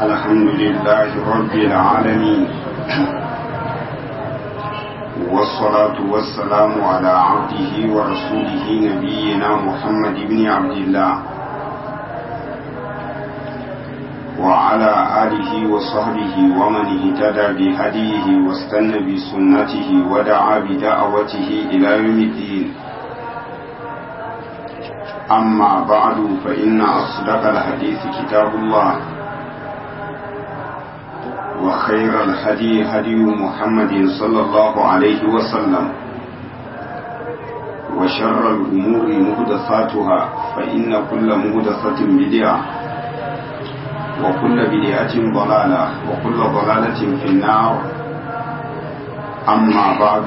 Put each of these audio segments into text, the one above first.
الحمد لله رب العالمين والصلاة والسلام على عبده ورسوله نبينا محمد بن عبد الله وعلى آله وصحبه ومن اهتدى بهديه واستنى بسنته ودعا بدعوته إلى يوم الدين أما بعد فإن أصدق الحديث كتاب الله وخير الهدي هدي محمد صلى الله عليه وسلم وشر الأمور مهدثاتها فإن كل مهدثة بدعة وكل بدعة ضلالة وكل ضلالة في النار أما بعد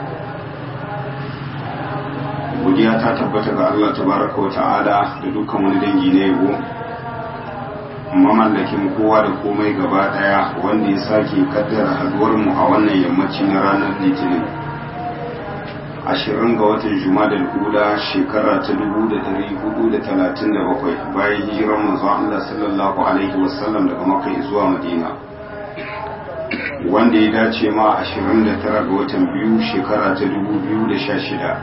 godiya ta tabbata ga Allah tabaraka wa ta'ala da dukkan wani dangi na yabo mamallakin kowa da komai gaba daya wanda ya sake kaddara haduwar mu a wannan yammaci na ranar litinin ashirin ga watan juma'a da shekara ta dubu da dari hudu da talatin da bakwai bayan hijiran manzo Allah sallallahu alaihi wasallam daga makka zuwa madina wanda ya dace ma ashirin da tara ga watan biyu shekara ta dubu biyu da sha shida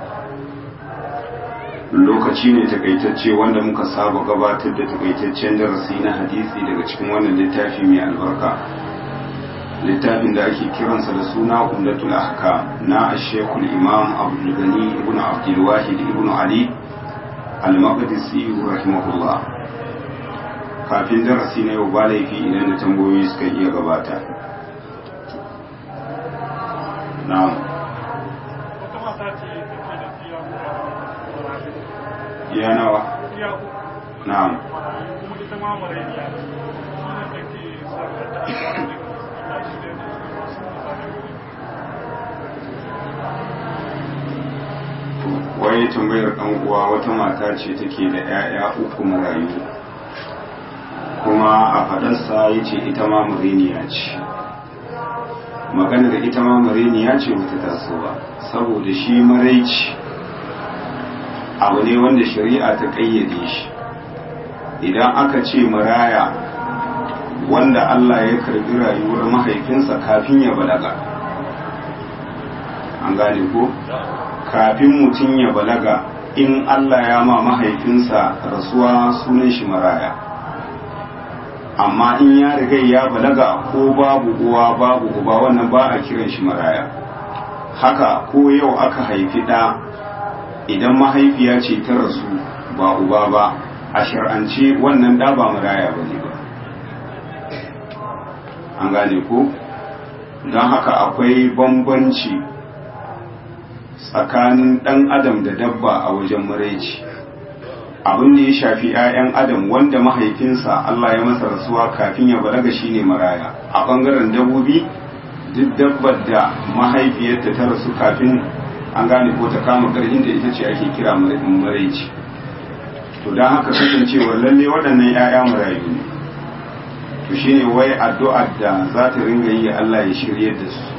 lokaci ne takaitacce wanda muka saba gabatar da takaitaccen darasi na hadisi daga cikin wannan littafi mai albarka littafin da ake kiransa da suna umdatul ahka na ashekul imam abdul gani ibn abdul wahid ibn ali al-maqdisi rahimahullah kafin darasi na yau ba laifi idan da tambayoyi suka iya gabata na'am ya nawa na'am wai tambayar ɗan uwa wata mata ce take da 'ya'ya uku marayu kuma a faɗarsa ya ce ita ma mariniya ce maganar ita ma mariniya ce bata taso ba saboda shi maraici abu ne wanda shari'a ta ƙayyade shi idan aka ce maraya wanda Allah ya karbi rayuwar mahaifinsa kafin ya balaga an gane ko kafin mutum ya balaga in Allah ya ma mahaifinsa rasuwa sunan shi maraya amma in ya riga ya balaga ko babu uwa babu uba wannan ba a kiran shi maraya haka ko yau aka haifi ɗa idan mahaifiya ce ta rasu ba uba ba a shar'ance wannan da ba maraya ba ne ba an gane ko don haka akwai bambanci tsakanin ɗan adam da dabba a wajen maraici abin da ya shafi 'ya'yan adam wanda mahaifinsa Allah ya masa rasuwa kafin ya balaga shine maraya a ɓangaren dabbobi duk dabbar da mahaifiyarta ta rasu kafin an gane ko ta kama karhin da ita ce ake kira maraici to don haka kasancewar lalle waɗannan 'ya'ya marayu ne to shine wai addu'ar da za ta ringa yi Allah ya shirye da su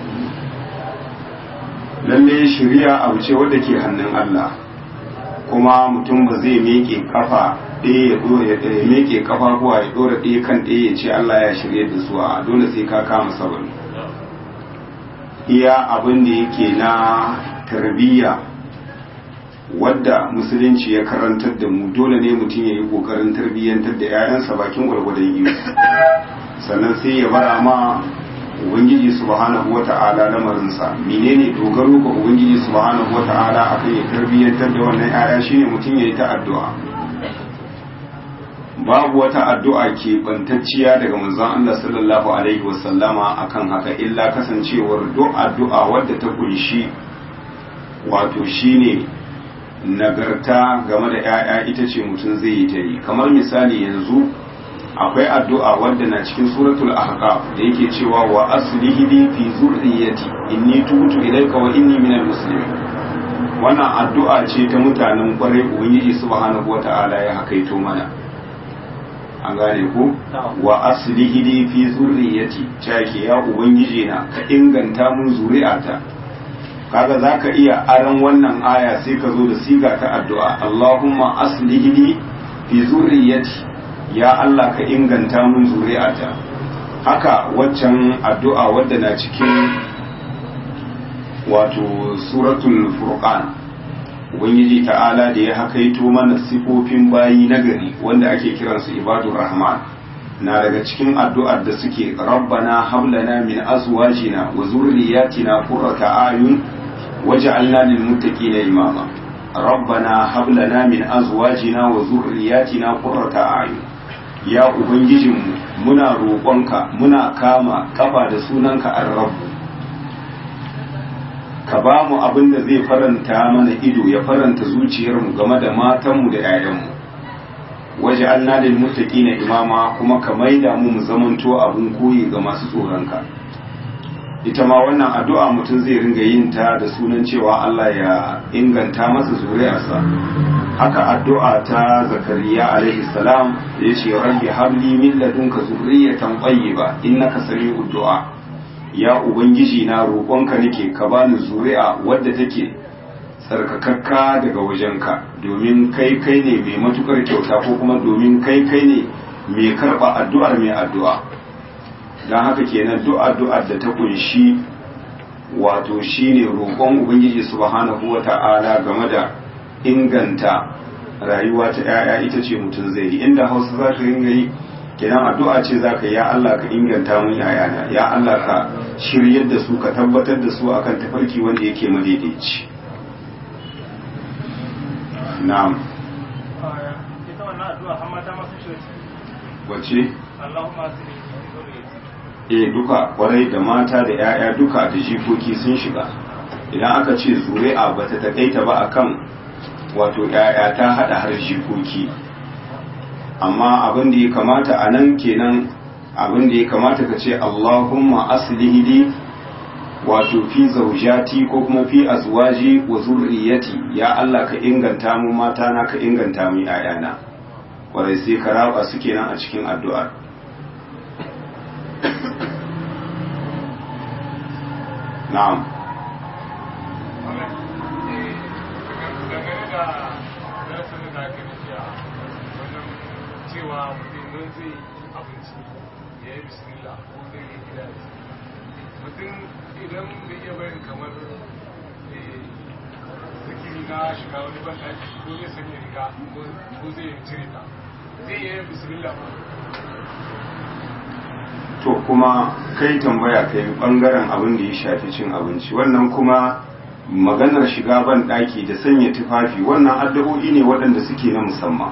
lalle shirya abu ce wadda ke hannun Allah kuma mutum ba zai meke kafa ɗaya ya ɗora ya meke kafa kuwa ya ɗora ɗaya kan ɗaya ya ce Allah ya shirye da su a dole sai ka kama sabani iya abin da yake na tarbiyya wadda musulunci ya karantar da mu dole ne mutum ya yi kokarin tarbiyyantar da 'ya'yansa bakin gwargwadon yi sannan sai ya bara ma ubangiji subhanahu wata'ala lamarinsa menene dogaro ga ubangiji subhanahu wata'ala akan ya tarbiyyantar da wannan 'ya'ya shine mutum ya yi ta addu'a babu wata addu'a ke bantacciya daga manzon Allah sallallahu alaihi wasallama akan haka illa kasancewar duk addu'a wadda ta kunshi wato shine nagarta game da 'ya'ya ita ce mutum zai yi ta yi kamar misali yanzu akwai addu'a wadda na cikin suratul ahqaf da yake cewa wa aslihi li fi zurriyyati inni tubtu ilayka wa inni minal muslimin wannan addu'a ce ta mutanen kwarai ubangiji subhanahu wata'ala ya hakaito mana an gane ku wa aslihi li fi zurriyyati ta ya ubangiji na ka inganta mun zuri'ata kaga za ka iya aran wannan aya sai ka zo da siga ta addu'a Allahumma aslihi li fi zurriyyati ya Allah ka inganta mun zuri'ata haka waccan addu'a wadda na cikin wato suratul furqan ubangiji ta'ala da ya hakaito mana sifofin bayi nagari wanda ake kiransu ibadur rahman na daga cikin addu'ar da suke rabbana hablana min azwajina wa zurriyatina qurrata ayun waj'alna lil muttaqina imama rabbana hablana min azwajina wa zurriyatina qurrata ayun ya ubangijinmu muna roƙonka muna kama kafa da sunanka ar-rabb ka ba mu abin da zai faranta mana ido ya faranta zuciyarmu game da matanmu da 'ya'yanmu waje an lil muttaqina imama kuma ka maida mu mu zamanto abun koyi ga masu tsoronka ita ma wannan addu'a mutum zai ringa yin ta da sunan cewa Allah ya inganta masa zuriyarsa haka addu'a ta zakariya alaihi salam ya ce rabbi habli min ladunka zurriyatan tayyiba innaka sami'ud du'a ya ubangiji na roƙonka nake ka bani zuri'a wadda take tsarkakakka daga wajenka domin kai kai ne mai matukar kyauta ko kuma domin kai kai ne mai karɓa addu'ar mai addu'a don haka kenan duk addu'ar da ta kunshi wato shine roƙon ubangiji subhanahu wata'ala game da inganta rayuwa ta 'ya'ya ita ce mutum zai yi inda hausa za ka ringa yi kenan addu'a ce za ka ya Allah ka inganta mun yayana ya Allah ka shiryar da su ka tabbatar da su akan tafarki wanda yake madaidaici na'am ita wannan addu'a har mata masu shi wace Allahumma asini eh duka kwarai da mata da yaya duka da jikoki sun shiga idan aka ce zuri'a bata takaita ba akan wato yaya ta hada har jikoki amma abin da ya kamata a nan kenan abin da ya kamata ka ce Allahumma aslihi li wato fi zaujati ko kuma fi azwaji wa zurriyati ya Allah ka inganta mu mata na ka inganta mu yayana kwarai sai ka raba su kenan a cikin addu'ar na'am dangane da darasin da aka nufi a wajen cewa mutum don zai abinci ya yi bismillah ko zai yi gida mutum idan da iya bayan kamar zikiri na shiga wani banɗaki ko zai sanya riga ko zai cire ta zai yi bismillah ba to kuma kai tambaya kai bangaren abin da ya shafi cin abinci wannan kuma maganar shiga ban daki da sanya tufafi wannan addu'o'i ne waɗanda suke na musamman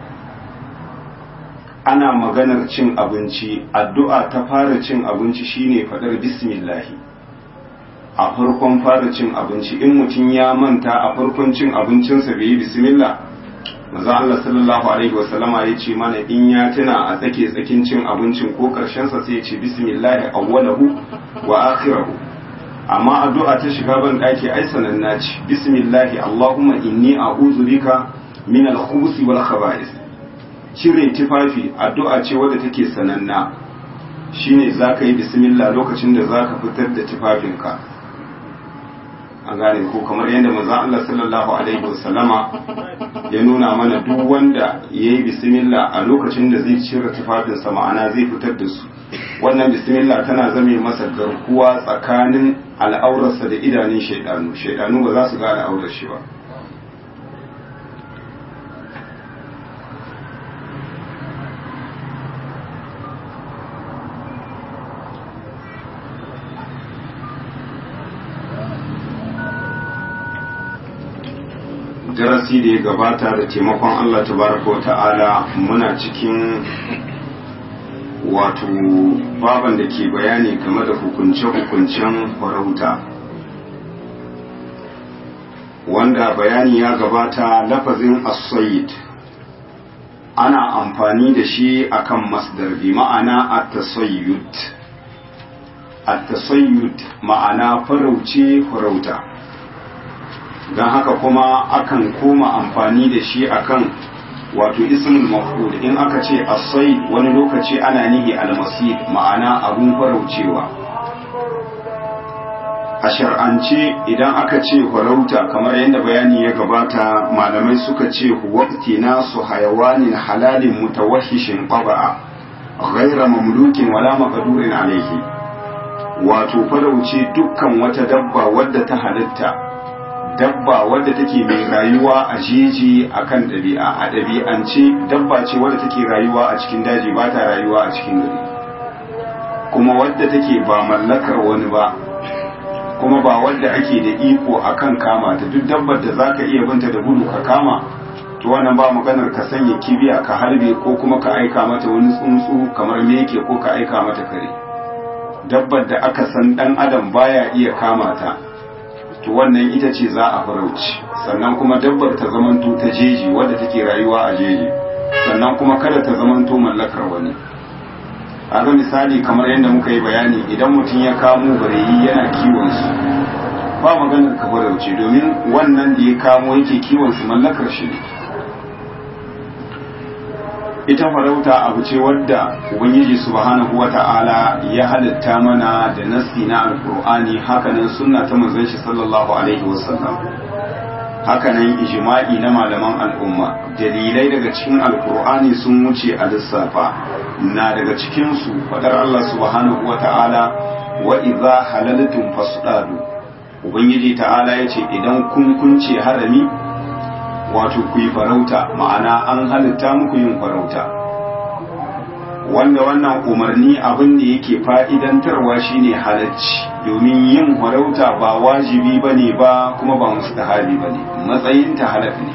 ana maganar cin abinci addu'a ta fara cin abinci shine faɗar bismillahi a farkon fara cin abinci in mutum ya manta a farkon cin abincinsa bai yi bismillah manzo Allah sallallahu alaihi wasallama ya ce mana in ya tuna a tsake tsakin cin abincin ko karshen sa sai ya ce bismillah awwalahu wa akhirahu amma addu'a ta shiga ban daki ai sananna ce bismillah allahumma inni a'udhu bika min al-khubuthi wal khaba'is cire tufafi addu'a ce wadda take sananna shine zaka yi bismillah lokacin da zaka fitar da tufafinka an gane ko kamar yadda manzon Allah sallallahu alaihi wasallama ya nuna mana duk wanda ya yi bismillah a lokacin da zai cire tufafinsa ma'ana zai fitar da su wannan bismillah tana zame masa garkuwa tsakanin al'aurarsa da idanun shaidanu shaidanu ba za su ga al'aurar shi ba darasi da ya gabata da taimakon Allah tabaraka wa ta'ala muna cikin wato baban da ke bayani game da hukunce-hukuncen farauta wanda bayani ya gabata lafazin as ana amfani da shi akan masdar bi ma'ana at-tasayyud at-tasayyud ma'ana farauce farauta don haka kuma akan koma amfani da shi akan wato ismul maf'ul in aka ce asai wani lokaci ana nihi almasir ma'ana abun faraucewa a shar'ance idan aka ce farauta kamar yadda bayani ya gabata malamai suka ce waqti nasu hayawanin halalin mutawahhishin qaba'a ghayra mamlukin wala maqdurin alayhi wato farauce dukkan wata dabba wadda ta halitta dabba wadda take mai rayuwa a jeji akan ɗabi'a a ɗabi'ance dabba ce wadda take rayuwa a cikin daji ba ta rayuwa a cikin gari kuma wadda take ba mallakar wani ba kuma ba wadda ake da iko akan kama ta duk dabbar da zaka iya binta da gudu ka kama to wannan ba maganar ka sanya kibiya ka harbe ko kuma ka aika mata wani tsuntsu kamar meke ko ka aika mata kare dabbar da aka san dan adam baya iya kama ta to wannan ita ce za a farauci sannan kuma dabbar ta zamanto ta jeji wadda take rayuwa a jeji sannan kuma kada ta zamanto mallakar wani ga misali kamar yadda muka yi bayani idan mutum ya kamo bareyi yana kiwon su ba maganar ka farauce domin wannan da ya kamo yake kiwon su mallakar shi ne ita farauta abu ce wadda ubangiji subhanahu wata'ala ya halitta mana da nasi na alkur'ani hakanan sunna ta manzon shi sallallahu alaihi wasallam hakanan ijma'i na malaman al'umma dalilai daga cikin alkur'ani sun wuce a lissafa na daga cikin su fadar Allah subhanahu wata'ala wa idza halaltum fasdadu ubangiji ta'ala yace idan kun kunce harami wato ku yi farauta ma'ana an halitta muku yin farauta wanda wannan umarni abin da yake fa'idantarwa shine halacci domin yin farauta ba wajibi ba ne ba kuma ba mustahabi ba ne matsayinta halak ne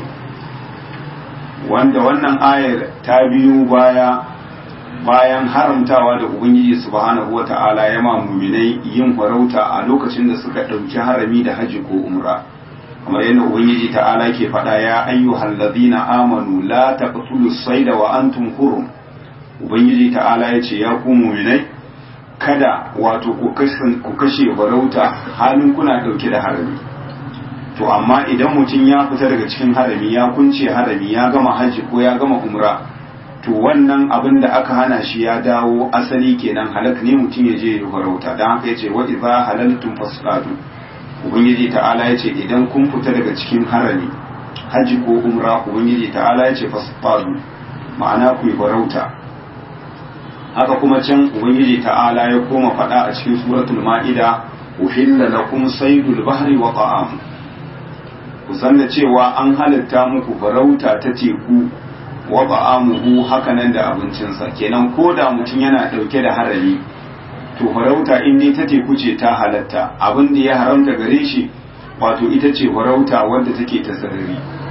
wanda wannan ayar ta biyu baya bayan haramtawa da ubangiji subhanahu wata'ala ya ma muminai yin farauta a lokacin da suka ɗauki harami da haji ko umra kamar yadda ubangiji ta'ala ke faɗa ya ayyuhal ladina amanu la taqtulu sayda wa antum hurum ubangiji ta'ala ya ce ya ku mu'minai kada wato ku kashe farauta halin kuna ɗauke da harami to amma idan mutum ya fita daga cikin harami ya kunce harami ya gama haji ko ya gama umra to wannan abin da aka hana shi ya dawo asali kenan halak ne mutum ya je ya farauta don haka ya ce wa idza halaltum fasqatu ubangiji ta'ala ya ce idan kun fita daga cikin harami hajji ko umra ubangiji ta'ala ya ce fasfadu ma'ana ku yi farauta haka kuma can ubangiji ta'ala ya koma faɗa a cikin suratul ma'ida uhilla lakum saydul bahri wa ta'am ku san da cewa an halitta muku farauta ta teku wa ta'amuhu haka nan da abincinsa kenan ko da mutum yana ɗauke da harami to farauta in dai ta teku ce ta halatta abin da ya haramta gare shi wato ita ce farauta wadda take ta sarari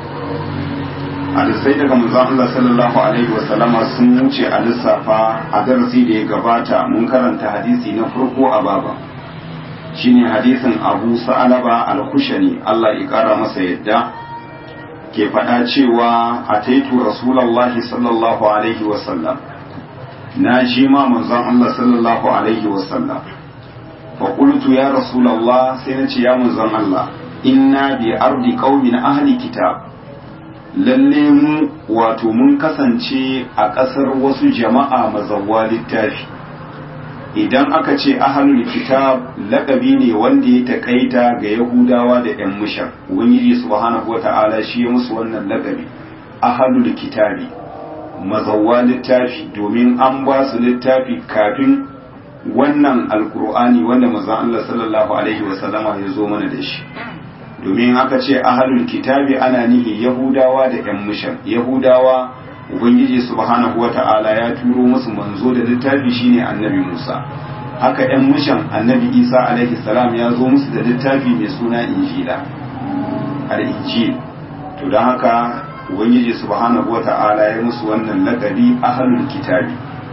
hadisai daga manzon Allah sallallahu alaihi wa sallama sun wuce a lissafa a darasi da ya gabata mun karanta hadisi na farko a baba shine hadisin Abu Sa'alaba al-Khushani Allah ya kara masa yadda ke faɗa cewa ataitu rasulullahi sallallahu alaihi wa sallam na ji ma manzon Allah sallallahu alaihi wasallam fa qultu ya rasulullah sai na ce ya manzon Allah inna bi ardi qaumin ahli kitab lalle mu wato mun kasance a ƙasar wasu jama'a mazawwa littafi idan aka ce ahlul kitab laƙabi ne wanda ya takaita ga yahudawa da yan mushar ubangiji subhanahu wata'ala shi ya musu wannan laƙabi ahlul kitabi mazawwa littafi domin an ba su littafi kafin wannan alkur'ani wanda mazan Allah sallallahu alaihi wasallama ya zo mana da shi domin aka ce ahalul kitabi ana nihi yahudawa da yan mushan yahudawa ubangiji subhanahu wata'ala ya turo musu manzo da littafi shine annabi musa haka yan mushan annabi isa alaihi salam ya zo musu da littafi mai suna injila al-injil to don haka ubangiji subhanahu wata'ala ya musu wannan lakabi ahlul kitabi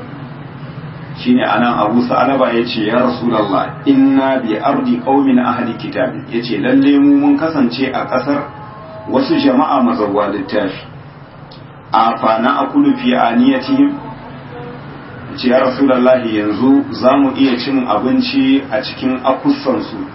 shine anan Abu Sa'alaba yace ya Rasulullah inna bi ardi qaumin ahli kitabi yace lalle mu mun kasance a kasar wasu jama'a mazawwa littafi a fa na akulu fi aniyatihim yace ya Rasulullah yanzu zamu iya cin abinci a cikin akussan su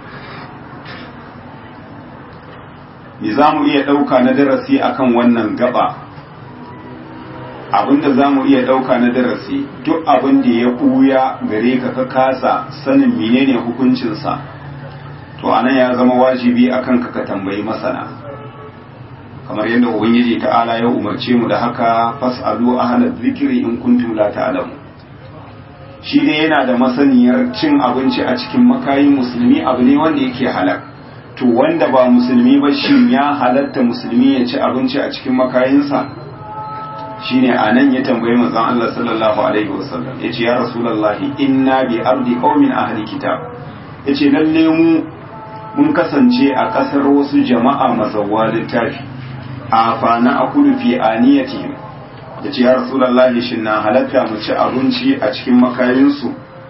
me za mu iya ɗauka na darasi akan wannan gaba abinda za mu iya ɗauka na darasi duk abin da ya ɓuya gare ka ka kasa sanin menene hukuncinsa to anan ya zama wajibi akan ka ka tambayi masana kamar yadda ubangiji ta'ala ya umarce mu da haka fas'alu ahla dhikri in kuntum la ta'lamu shi ne yana da masaniyar cin abinci a cikin makayin musulmi abu ne wanda yake halak to wanda ba musulmi ba shin ya halatta musulmi ya ci abinci a cikin makayinsa shine anan ya tambayi manzon Allah sallallahu alaihi wasallam yace ya rasulullahi inna bi ardi qaumin ahli kitab yace lalle mu mun kasance a kasar wasu jama'a mazawwa littafi a fana akulu fi aniyatihim yace ya rasulullahi shin na halatta mu ci abinci a cikin makayinsu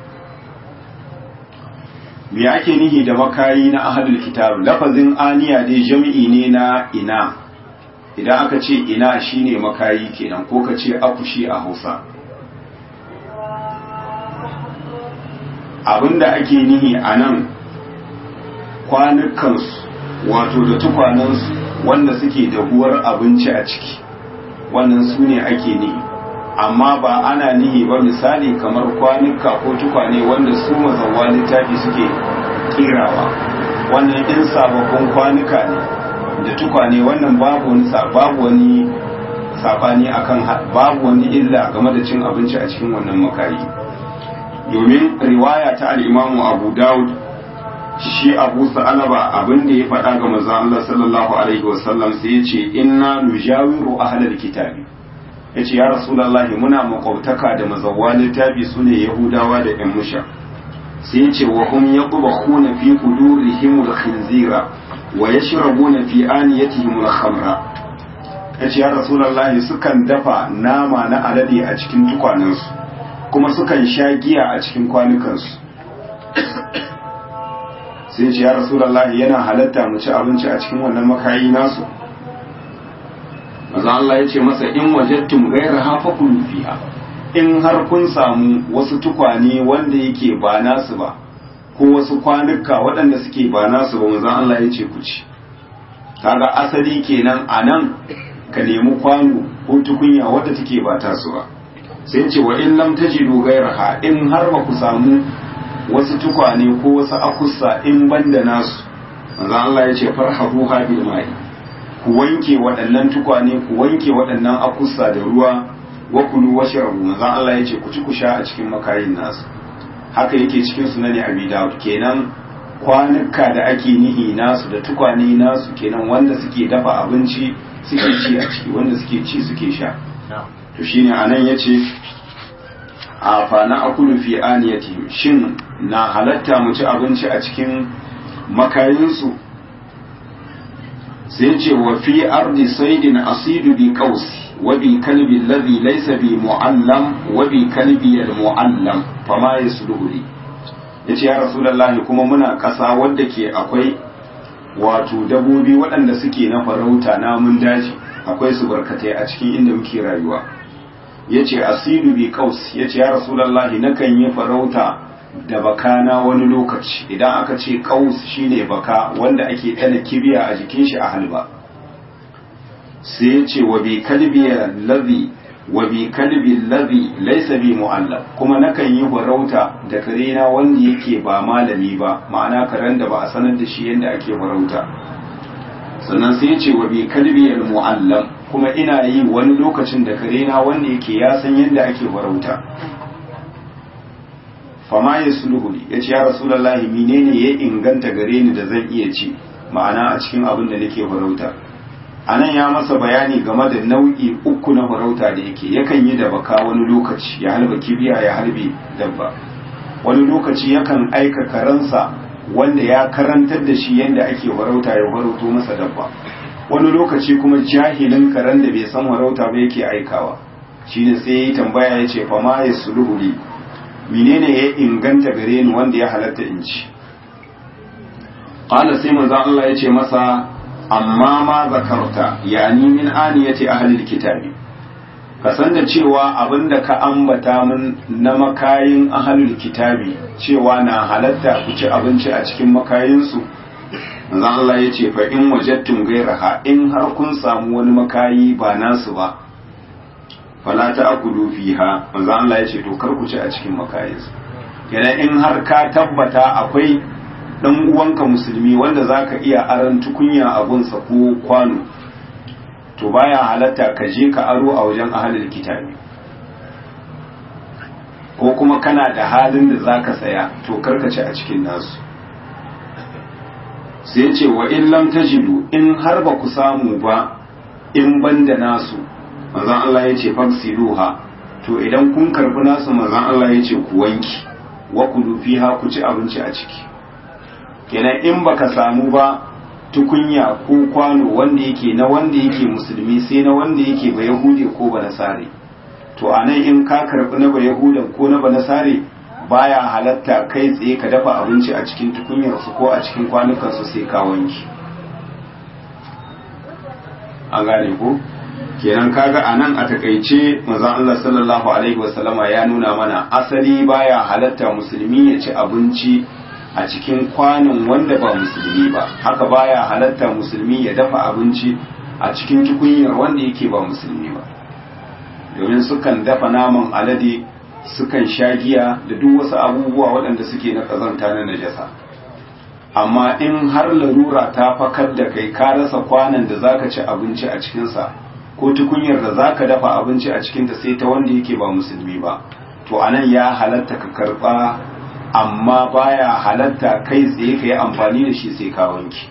me ake nihi da makayi na ahlul kitab lafazin aniya dai jami'i ne na ina idan aka ce ina shine makayi kenan ko ka ce akushi a hausa abinda ake nihi a nan kwanukansu wato da tukwanansu wanda suke dahuwar abinci a ciki wannan su ne ake nihi amma ba ana nihi ba misali kamar kwanuka ko tukwane wanda su mazawa littafi suke kirawa wannan in sababbin kwanuka ne da tukwane wannan babu wani babu wani sabani akan babu wani illa game da cin abinci a cikin wannan makayi domin riwaya ta al-Imam Abu Dawud shi Abu Sa'alaba abin da ya faɗa ga manzon Allah sallallahu alaihi wasallam sai ya ce inna nujawiru ahlal kitabi yace ya rasulullahi muna makwabtaka da mazawwa littafi sune yahudawa da yan musha sai ya ce wa hum yaqbahuna fi qudurihim al-khinzira wa yashrabuna fi aniyatihim al-khamra yace ya rasulullahi sukan dafa nama na alade a cikin tukwanansu kuma sukan sha giya a cikin kwanukansu sai ce ya rasulullahi yana halatta mu ci abinci a cikin wannan makayi nasu maza Allah ya ce masa in wajattum ghayra fakulu fiha in har kun samu wasu tukwane wanda yake ba nasu ba ko wasu kwanuka waɗanda suke ba nasu ba manzon Allah ya ce ku ci kaga asali kenan a nan ka nemi kwano ko tukunya wadda take ba tasu ba sai ce wa in lam tajidu ghayraha in har ba ku samu wasu tukwane ko wasu akussa in banda nasu manzon Allah ya ce farhabu bil ma'i ku wanke waɗannan tukwane ku wanke waɗannan akussa da ruwa wa kulu washrabu manzon Allah ya ce ku ci ku sha a cikin makayin nasu haka yake cikin sunani abi dawud kenan kwanuka da ake nihi nasu da tukwane nasu kenan wanda suke dafa abinci suke ci a ciki wanda suke ci suke sha to shine anan yace a fana akulu fi aniyati shin na halatta mu ci abinci a cikin makayinsu sai ce wa fi ardi saidin asidu bi qausi wa bi kalbi alladhi laysa bi muallam wa bi kalbi al muallam fama yasluhu li yace ya rasulullahi kuma muna kasa wadda ke akwai wato dabobi waɗanda suke na farauta namun daji akwai su barkatai a cikin inda muke rayuwa yace asidu bi qaus yace ya rasulullahi nakan yi farauta da baka na wani lokaci idan aka ce qaus shine baka wanda ake dana kibiya a jikin shi a halba sai yace wa bi kalbi ladhi wa bi kalbi ladhi laysa bi mu'allab kuma nakan yi farauta da kare na wanda yake ba malami ba ma'ana karen da ba a sanar da shi yadda ake farauta sannan sai yace wa bi kalbi al mu'allam kuma ina yi wani lokacin da kare na wanda yake ya san yadda ake farauta fama ya sulhu ya ce ya rasulallahi menene ya inganta gare ni da zan iya ci ma'ana a cikin abin da nake farauta a nan ya masa bayani game da nau'i uku na farauta da yake yakan yi da baka wani lokaci ya halba kibiya ya halbe dabba wani lokaci yakan aika karansa wanda ya karantar da shi yadda ake farauta ya farauto masa dabba wani lokaci kuma jahilin karen da bai san warauta ba yake aikawa shine sai ya yi tambaya ya ce fama ya suluhu li menene ya inganta gare ni wanda ya halatta in ci qala sai manzo Allah ya ce masa amma ma zakarta yani min aniyati ahli alkitabi ka san da cewa abinda ka ambata min na makayin ahlul kitabi cewa na halatta ku ci abinci a cikin makayinsu manzo Allah ya ce fa in wajadtum ghayraha in har kun samu wani makayi ba nasu ba fala ta'kulu fiha manzo Allah ya ce to kar ku ci a cikin makayinsu kenan in har ka tabbata akwai dan uwanka musulmi wanda zaka iya aran tukunya a gunsa ko kwano to baya halatta ka je ka aro a wajen ahalul kitabi ko kuma kana da halin da zaka saya to karkace a cikin nasu sai ce wa in lam tajidu in har ba ku samu ba in banda nasu manzon Allah ya ce fagsiluha to idan kun karbi nasu manzon Allah ya ce ku wanki wa kulu fiha ku ci abinci a ciki kenan in baka samu ba tukunya ko kwano wanda yake na wanda yake musulmi sai na wanda yake ba yahudi ko ba nasare to anan in ka karbi na ba yahudan ko na ba nasare baya halatta kai tsaye ka dafa abinci a cikin tukunyar su ko a cikin kwanukan su sai ka wanki an gane ko kenan kaga anan a takaice manzon Allah sallallahu alaihi wasallama ya nuna mana asali baya halatta musulmi ya ci abinci a cikin kwanon wanda ba musulmi ba haka baya halatta musulmi ya dafa abinci a cikin tukunyar wanda yake ba musulmi ba domin sukan dafa naman alade sukan sha giya da duk wasu abubuwa waɗanda suke na ƙazanta na najasa amma in har larura ta fakar da kai ka rasa kwanan da zaka ci abinci a cikinsa ko tukunyar da zaka dafa abinci a cikinta sai ta wanda yake ba musulmi ba to anan ya halatta ka karba amma baya halatta kai tsaye ka yi amfani da shi sai ka wanki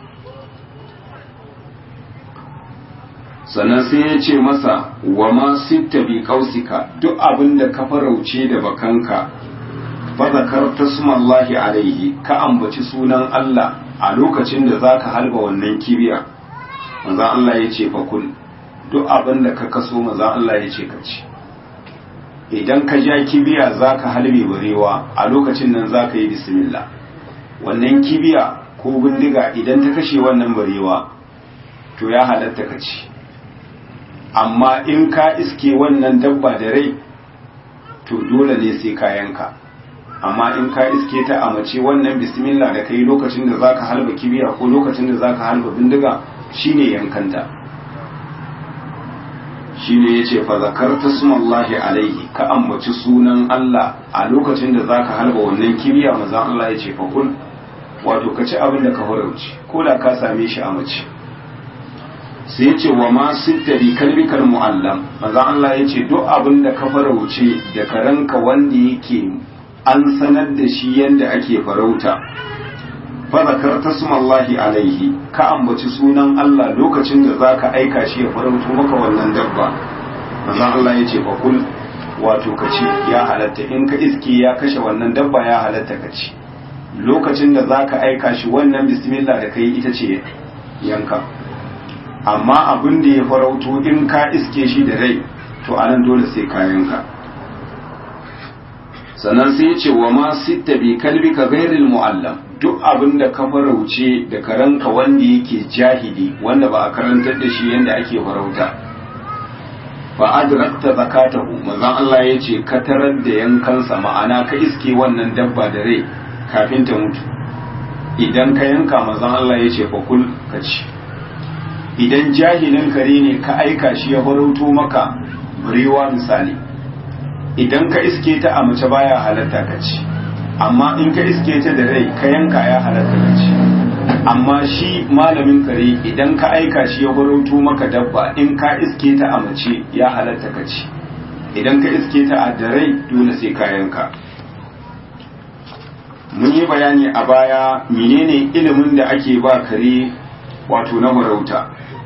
sannan sai ya ce masa wa ma sitta bi kausika duk abin da ka farauce da bakanka fa zakarta sumallahi alaihi ka ambaci sunan Allah a lokacin da zaka halba wannan kibiya manzo Allah ya ce fa kul duk abin da ka kaso manzo Allah ya ce ka ci idan ka ja kibiya zaka halbe barewa a lokacin nan zaka yi bismillah wannan kibiya ko bindiga idan ta kashe wannan barewa to ya halatta ka ci amma in ka iske wannan dabba da rai to dole ne sai ka yanka amma in ka iske ta a mace wannan bismillah da kai lokacin da zaka halba kibiya ko lokacin da zaka halba bindiga shine yankanta shine yace fa zakarta sumallahi alaihi ka ambaci sunan Allah a lokacin da zaka halba wannan kibiya manzo Allah yace fa kul wato ka ci abin da ka horauci ko da ka same shi a mace sai ya ce wa ma sitta bi kalbikal mu'allam manzo Allah ya ce duk abin da ka farauce da karanka wanda yake an sanar da shi yanda ake farauta fa zakarta sumallahi alaihi ka ambaci sunan Allah lokacin da zaka aika shi ya farauto maka wannan dabba manzo Allah ya ce fa kul wato ka ci ya halatta in ka iske ya kashe wannan dabba ya halatta ka ci lokacin da zaka aika shi wannan bismillah da kai ita ce yanka amma abin da ya farauto in ka iske shi da rai to anan dole sai kayanka sannan sai ya ce wa ma sitta bi kalbika ghairil muallam duk abin da ka farauce da karanka wanda yake jahili wanda ba a karantar da shi yanda ake farauta fa adrakta zakatahu manzon Allah ya ce ka tarar da yankansa ma'ana ka iske wannan dabba da rai kafin ta mutu idan ka yanka manzon Allah ya ce fa kul ka ci idan jahilin kare ne ka aika shi ya farauto maka barewa misali idan ka iske ta a mace baya halatta ka ci amma in ka iske ta da rai ka yanka ya halatta ka ci amma shi malamin kare idan ka aika shi ya farauto maka dabba in ka iske ta a mace ya halatta ka ci idan ka iske ta a da rai dole sai ka yanka mun yi bayani a baya menene ilimin da ake ba kare wato na farauta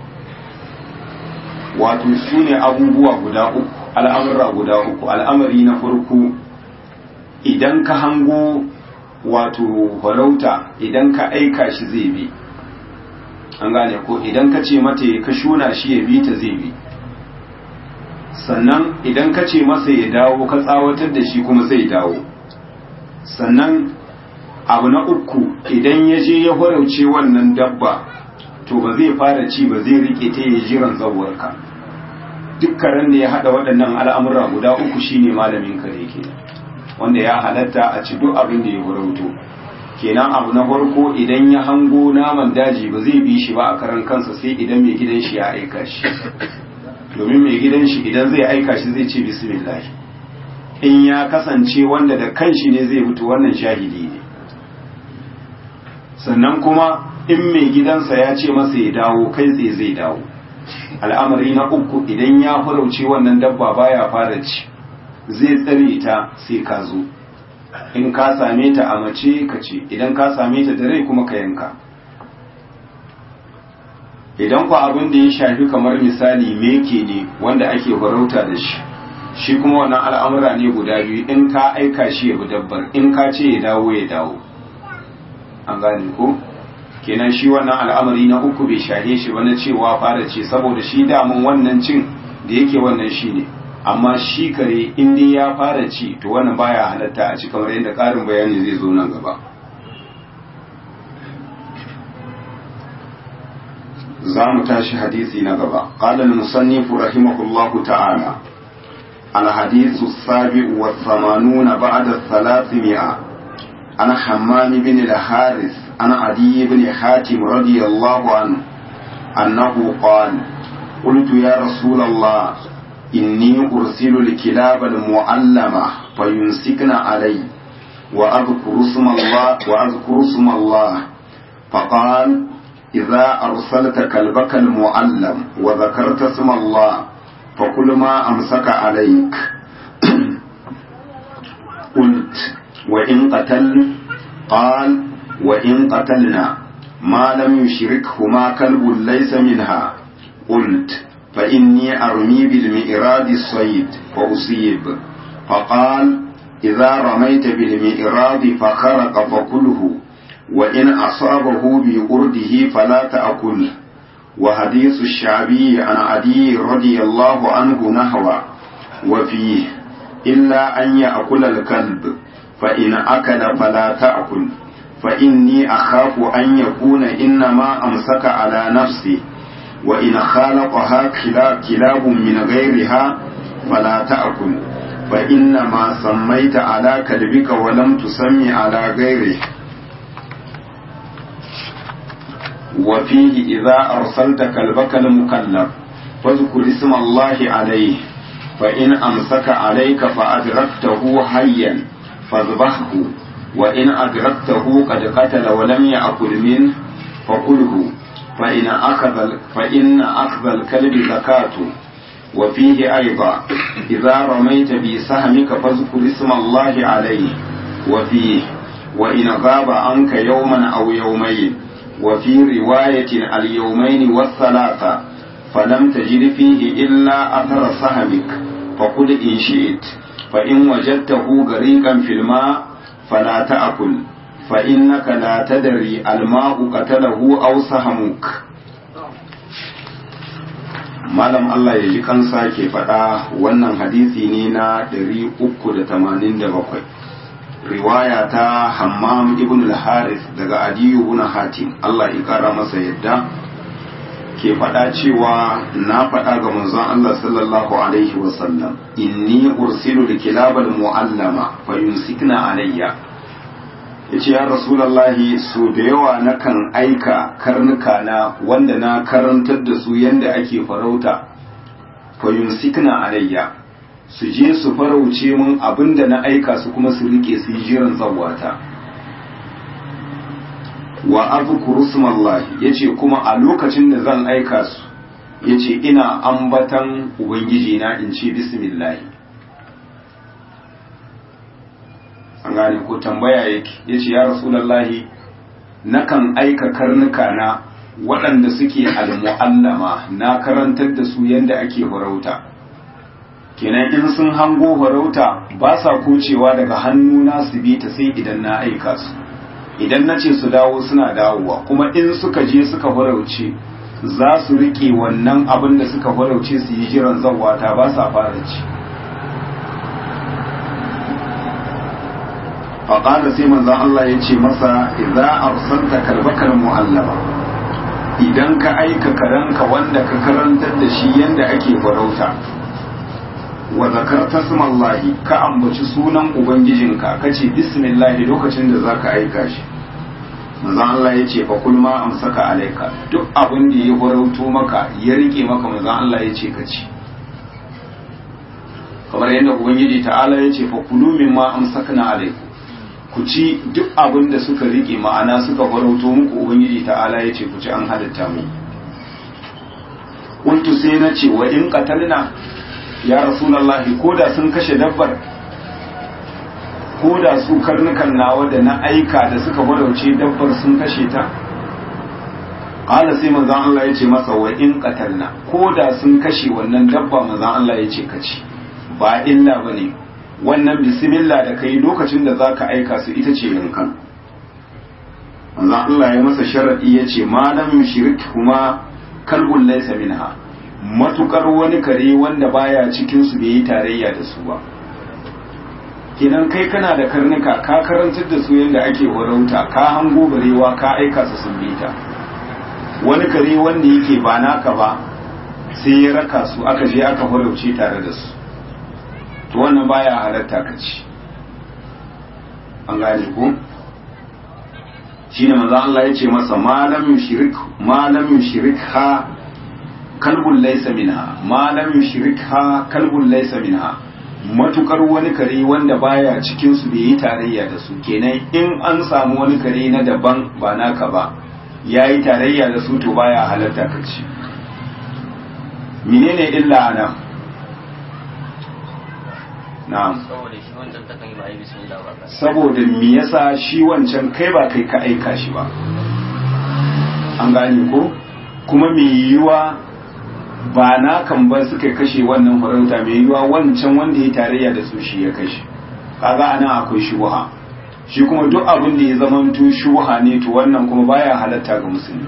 wato su ne abubuwa guda uku al'amura guda uku al'amari na farko idan ka hango wato farauta idan ka aika shi zai bi an gane ko idan ka ce mata ka shuna shi ya bi ta zai bi sannan idan ka ce masa ya dawo ka tsawatar da shi kuma zai dawo sannan abu na uku idan ya je ya farauce wannan dabba to ba zai fara ci ba zai rike ta ya jiran zawarka duk karen da ya hada waɗannan al'amura guda uku shine malamin kare ke wanda ya halatta a ci duk abin da ya farauto kenan abu na farko idan ya hango naman daji ba zai bi shi ba a karan kansa sai idan mai gidan shi ya aika shi domin mai gidan shi idan zai aika shi zai ce bismillah in ya kasance wanda da kanshi ne zai fito wannan shahidi ne sannan kuma in mai gidansa ya ce masa ya dawo kai tsaye zai dawo al'amari na uku idan ya farauce wannan dabba baya fara ci zai tsare ta sai ka zo in ka same ta a mace ka ce idan ka same ta da rai kuma ka yanka idan ku abin da ya shafi kamar misali meke ne wanda ake farauta da shi shi kuma wannan al'amura ne guda biyu in ka aika shi ya bi dabbar in ka ce ya dawo ya dawo an gane ko kenan shi wannan al'amari na uku bai shahe shi ba na cewa fara ce saboda shi damun wannan cin da yake wannan shi ne amma shi kare in dai ya fara ci to wannan baya halatta a ci kamar yadda ƙarin bayani zai zo nan gaba za mu tashi hadisi na gaba qala al-musannif rahimahullahu ta'ala الحديث السابع والثمانون بعد الثلاثمائة عن حمام بن الحارث عن عدي بن حاتم رضي الله عنه أنه قال قلت يا رسول الله إني أرسل الكلاب المعلمة فيمسكن علي وأذكر اسم الله وأذكر اسم الله فقال إذا أرسلت كلبك المعلم وذكرت اسم الله فكل ما أمسك عليك قلت وإن قتل قال وإن قتلنا ما لم يشركهما كلب ليس منها قلت فإني أرمي بالمئراد الصيد فأصيب فقال إذا رميت بالمئراد فخرق فكله وإن أصابه بأرده فلا تأكله وحديث الشعبي عن عدي رضي الله عنه نهوى وفيه إلا أن يأكل الكلب فإن أكل فلا تأكل فإني أخاف أن يكون إنما أمسك على نفسه وإن خالقها كلاب من غيرها فلا تأكل فإنما سميت على كلبك ولم تسمي على غيره وفيه إذا أرسلت كلبك المكلف فاذكر اسم الله عليه فإن أمسك عليك فأدركته حيا فاذبحه وإن أدركته قد قتل ولم يأكل منه فكله فإن أخذ فإن أخذ الكلب زكاته وفيه أيضا إذا رميت بسهمك فاذكر اسم الله عليه وفيه وإن غاب عنك يوما أو يومين وفي رواية اليومين والثلاثة فلم تجد فيه إلا أثر سهمك فقل إن شئت فإن وجدته غريقا في الماء فلا تأكل فإنك لا تدري الماء قتله أو سهمك malam Allah ya ji kansa ke faɗa wannan hadisi ne na 387 riwaya ta hammam ibn al-haris daga adiyu ibn hatim Allah ya kara masa yadda ke faɗa cewa na faɗa ga manzon Allah sallallahu alaihi wasallam inni ursilu likilabal mu'allama fa yumsikna alayya yace ya rasulullahi so da yawa nakan aika karnuka na wanda na karantar da su yanda ake farauta fa yumsikna alayya su je su farauce mun abinda na aika su kuma su rike su yi jiran zawata wa azkuru smallahi yace kuma a lokacin da zan aika su yace ina ambatan ubangiji na in ce bismillah an gane ko tambaya yake yace ya rasulullahi nakan aika karnuka na waɗanda suke almu'allama na karantar da su yanda ake farauta kenan in sun hango farauta ba sa kocewa daga hannuna su bi ta sai idan na aika su idan na ce su dawo suna dawowa kuma in suka je suka farauce za su riƙe wannan abin da suka farauce su yi jiran zawata ba sa fara ci faƙada sai manzan Allah ya ce masa idza arsalta kalbakal mu'allama idan ka aika karanka wanda ka karantar da shi yanda ake farauta wa zakarta smallahi ka ambaci sunan ubangijinka kace bismillah lokacin da zaka aika shi manzon Allah ya ce fa kul ma amsaka alaika duk abin da ya farauto maka ya rike maka manzon Allah ya ce ka ci kamar yadda ubangiji ta'ala ya ce fa kulu mimma amsakna alaikum ku ci duk abin da suka rike ma'ana suka farauto muku ubangiji ta'ala ya ce ku ci an halitta mu kuntu sai na ce wa in qatalna ya rasulullahi ko da sun kashe dabbar ko da su karnukan nawa da na aika da suka farauce dabbar sun kashe ta qala sai manzon Allah ya ce masa wa in qatalna ko da sun kashe wannan dabba manzon Allah ya ce ka ci ba illa bane wannan bismillah da kai lokacin da zaka aika su ita ce yankan manzon Allah ya masa sharadi ya ce malam yushrik kuma kalbun laysa minha matukar wani kare wanda baya cikin su bai yi tarayya da su ba kenan kai kana da karnuka ka karantar da su yadda ake warauta ka hango barewa ka aika su sun bi ta wani kare wanda yake ba naka ba sai ya raka su aka je aka farauce tare da su to wannan baya halatta ka ci an gane ko shine manzo Allah ya ce masa malam yushrik malam yushrik ha kalbun laysa minha malam yushrik ha kalbun laysa minha matukar wani kare wanda baya cikin su bai yi tarayya da su kenan in an samu wani kare na daban ba naka ba yayi tarayya da su to baya halatta ka ci menene illa ana na'am saboda shi wancan takan yi ba a yi bismillah ba ka saboda me yasa shi wancan kai ba kai ka aika shi ba an gane ko kuma me yiwuwa ba na kan ba suka kashe wannan farauta mai yiwuwa wancan wanda ya tarayya da su shi ya kashe kaga anan akwai shubuha shi kuma duk abin da ya zamanto shubuha ne to wannan kuma baya halatta ga musulmi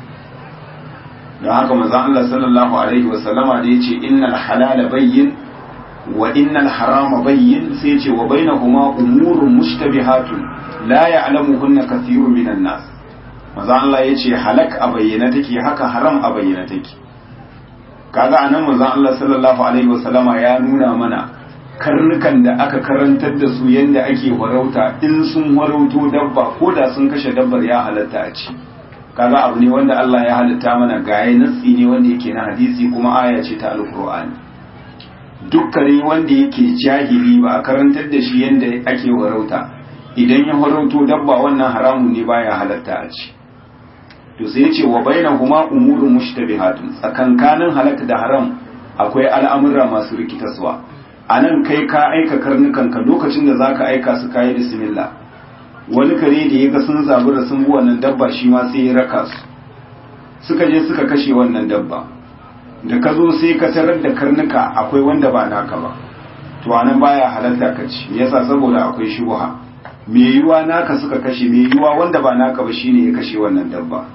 don haka manzon Allah sallallahu alaihi wa sallama da yace innal halala bayyin wa innal harama bayyin sai yace wa bainahuma umurun mushtabihatun la ya'lamuhunna kathirun minan nas manzon Allah yace halak a bayyana take haka haram a bayyana take kaga anan manzon Allah sallallahu alaihi wasallama ya nuna mana karnukan da aka karantar da su yadda ake warauta in sun warauto dabba ko da sun kashe dabbar ya halatta a ci kaga abu ne wanda Allah ya halitta mana gaye natsi ne wanda yake na hadisi kuma aya ce ta alqur'ani dukkane wanda yake jahili ba a karantar da shi yadda ake warauta idan ya warauto dabba wannan haramun ne baya halatta a ci to sai ce wa bainahuma umurun mushtabihatun tsakankanin halak da haram akwai al'amura masu rikitaswa anan kai ka aika karnukan ka lokacin da zaka aika su kai bismillah wani kare da yaga sun zabura sun bi wannan dabba shi ma sai ya raka su suka je suka kashe wannan dabba da ka zo sai ka tarar da karnuka akwai wanda ba naka ba to anan baya halatta ka ci yasa saboda akwai shubha me yiwa naka suka kashe me yiwa wanda ba naka ba shine ya kashe wannan dabba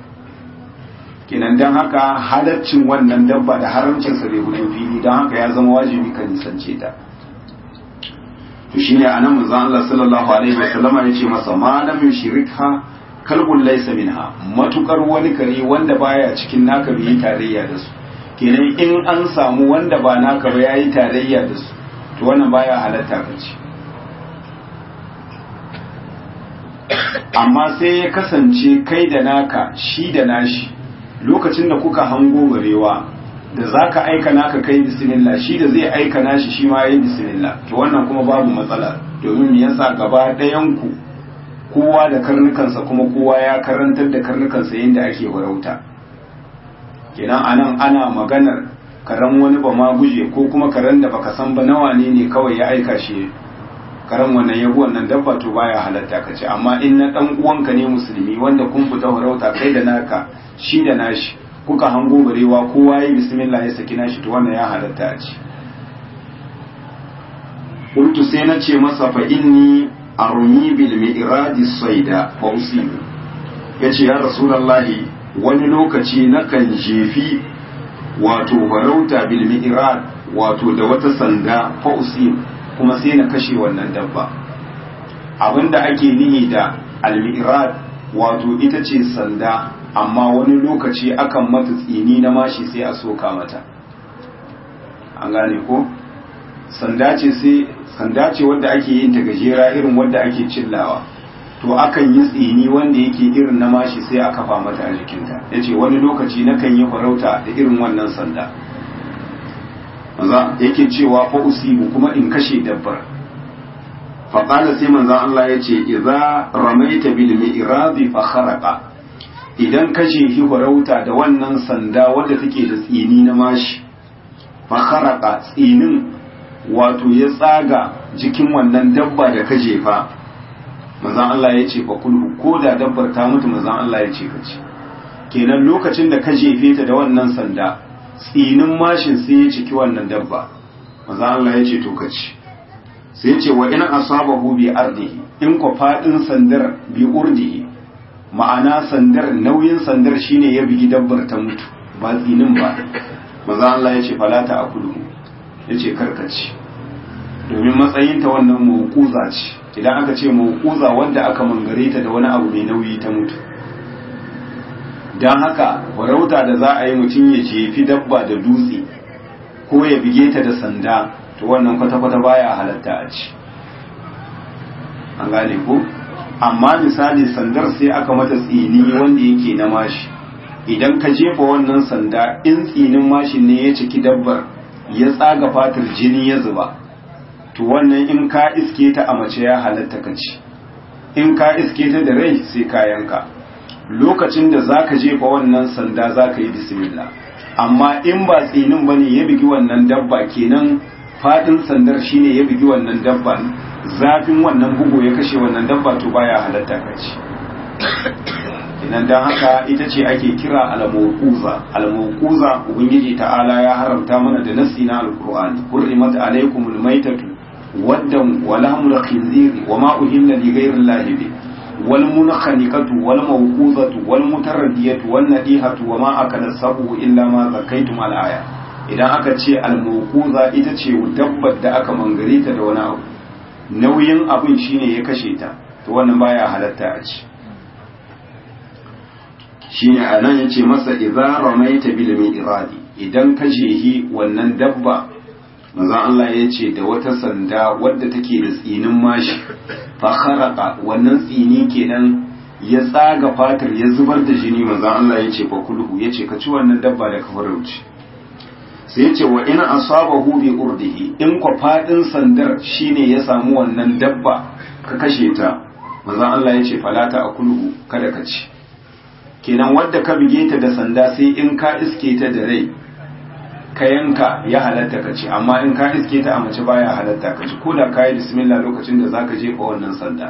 kenan don haka halaccin wannan dabba da haramcinsa bai hudu fili don haka ya zama wajibi ka nisance ta to shine anan manzon Allah sallallahu alaihi wasallama yace masa ma lam yushrikha kalbun laysa minha matukar wani kare wanda baya cikin naka bai yi tarayya da su kenan in an samu wanda ba naka ba yayi tarayya da su to wannan baya halatta ka ci amma sai ya kasance kai da naka shi da nashi lokacin da kuka hango barewa da za ka aika naka kai bismillah shi da zai aika nashi shi ma yi bismillah to wannan kuma babu matsala domin me yasa gaba ɗayan ku kowa da karnukansa kuma kowa ya karantar da karnukansa yadda ake warauta kenan anan ana maganar karen wani ba ma guje ko kuma karen da baka san ba nawa ne ne kawai ya aika shi karen wannan yabu wannan dabba to baya halatta ka ce amma in na dan uwanka ne musulmi wanda kun fita warauta kai da naka shi da nashi kuka hango barewa kowa yi bismillah ya saki nashi to wannan ya halatta a ci qultu sai na ce masa fa inni armi bil mi'radi sayda fa usibu yace ya rasulullahi wani lokaci nakan jefi wato farauta bil mi'rad wato da wata sanda fa usibu kuma sai na kashe wannan dabba abinda ake nihi da al mi'rad wato ita ce sanda amma wani lokaci akan mata tsini na mashi sai a soka mata an gane ko sanda ce sai sanda ce wadda ake yin ta gajera irin wadda ake cillawa to akan yi tsini wanda yake irin na mashi sai a kafa mata a jikinta ya ce wani lokaci na kan yi farauta da irin wannan sanda maza yake cewa fa usibu kuma in kashe dabbar faƙala sai manzan Allah ya ce idza ramaita bil mi'rabi fa kharaqa idan ka jefi farauta da wannan sanda wadda take da tsini na mashi fa kharaqa tsinin wato ya tsaga jikin wannan dabba da ka jefa manzan Allah ya ce fa kulhu ko da dabbar ta mutu manzan Allah ya ce ka ci kenan lokacin da ka jefe ta da wannan sanda tsinin mashin sai ya ciki wannan dabba manzan Allah ya ce to ka ci sai ya ce wa in asabahu bi ardihi in ko fadin sandar bi urdihi ma'ana sandar nauyin sandar shine ya bigi dabbar ta mutu ba tsinin ba manzan Allah ya ce falata akulu ya ce karkaci domin matsayinta wannan mawukuza ce idan aka ce mawukuza wanda aka mangare ta da wani abu mai nauyi ta mutu don haka farauta da za a yi mutum ya jefi dabba da dutse ko ya bige ta da sanda to wannan kwata-kwata baya halatta a ci an gane ko amma misali sandar sai aka mata tsini wanda yake na mashi idan ka jefa wannan sanda in tsinin mashin ne ya ciki dabbar ya tsaga fatar jini ya zuba to wannan in ka iske ta a mace ya halatta ka ci in ka iske ta da rai sai ka yanka lokacin da za ka jefa wannan sanda za ka yi bismillah amma in ba tsinin ba ne ya bigi wannan dabba kenan fadin sandar shine ya bigi wannan dabba zafin wannan bugu ya kashe wannan dabba to baya halatta ka ci idan dan haka ita ce ake kira al-mawquza al-mawquza ubangiji ta'ala ya haramta mana da nasi na alqur'ani hurrimat alaykumul maytatu waddan wa lahmul khinziri wa ma uhilla li ghayri allahi bi wal munkhaniqatu wal mawquzatu wal mutaradiyatu wan nadihatu wa ma akala sabu illa ma zakaytum al aya idan aka ce al mawquza ita ce dabbar da aka mangare ta da wani abu nauyin abin shine ya kashe ta to wannan baya halatta a ci shine anan yace masa idza ramaita bil mi'radi idan ka jehi wannan dabba manzon Allah ya ce da wata sanda wadda take da tsinin mashi fa kharaqa wannan tsini kenan ya tsaga fatar ya zubar da jini manzon Allah ya ce fa kulhu ya ce ka ci wannan dabba da ka farauci sai ya ce wa ina asabahu bi urdihi in kwa fadin sandar shine ya samu wannan dabba ka kashe ta manzon Allah ya ce falata akulhu kada ka ci kenan wadda ka bige ta da sanda sai in ka iske ta da rai ka yanka ya halatta ka ci amma in ka iske ta a mace baya halatta ka ci ko da ka yi bismillah lokacin da zaka jefa wannan sanda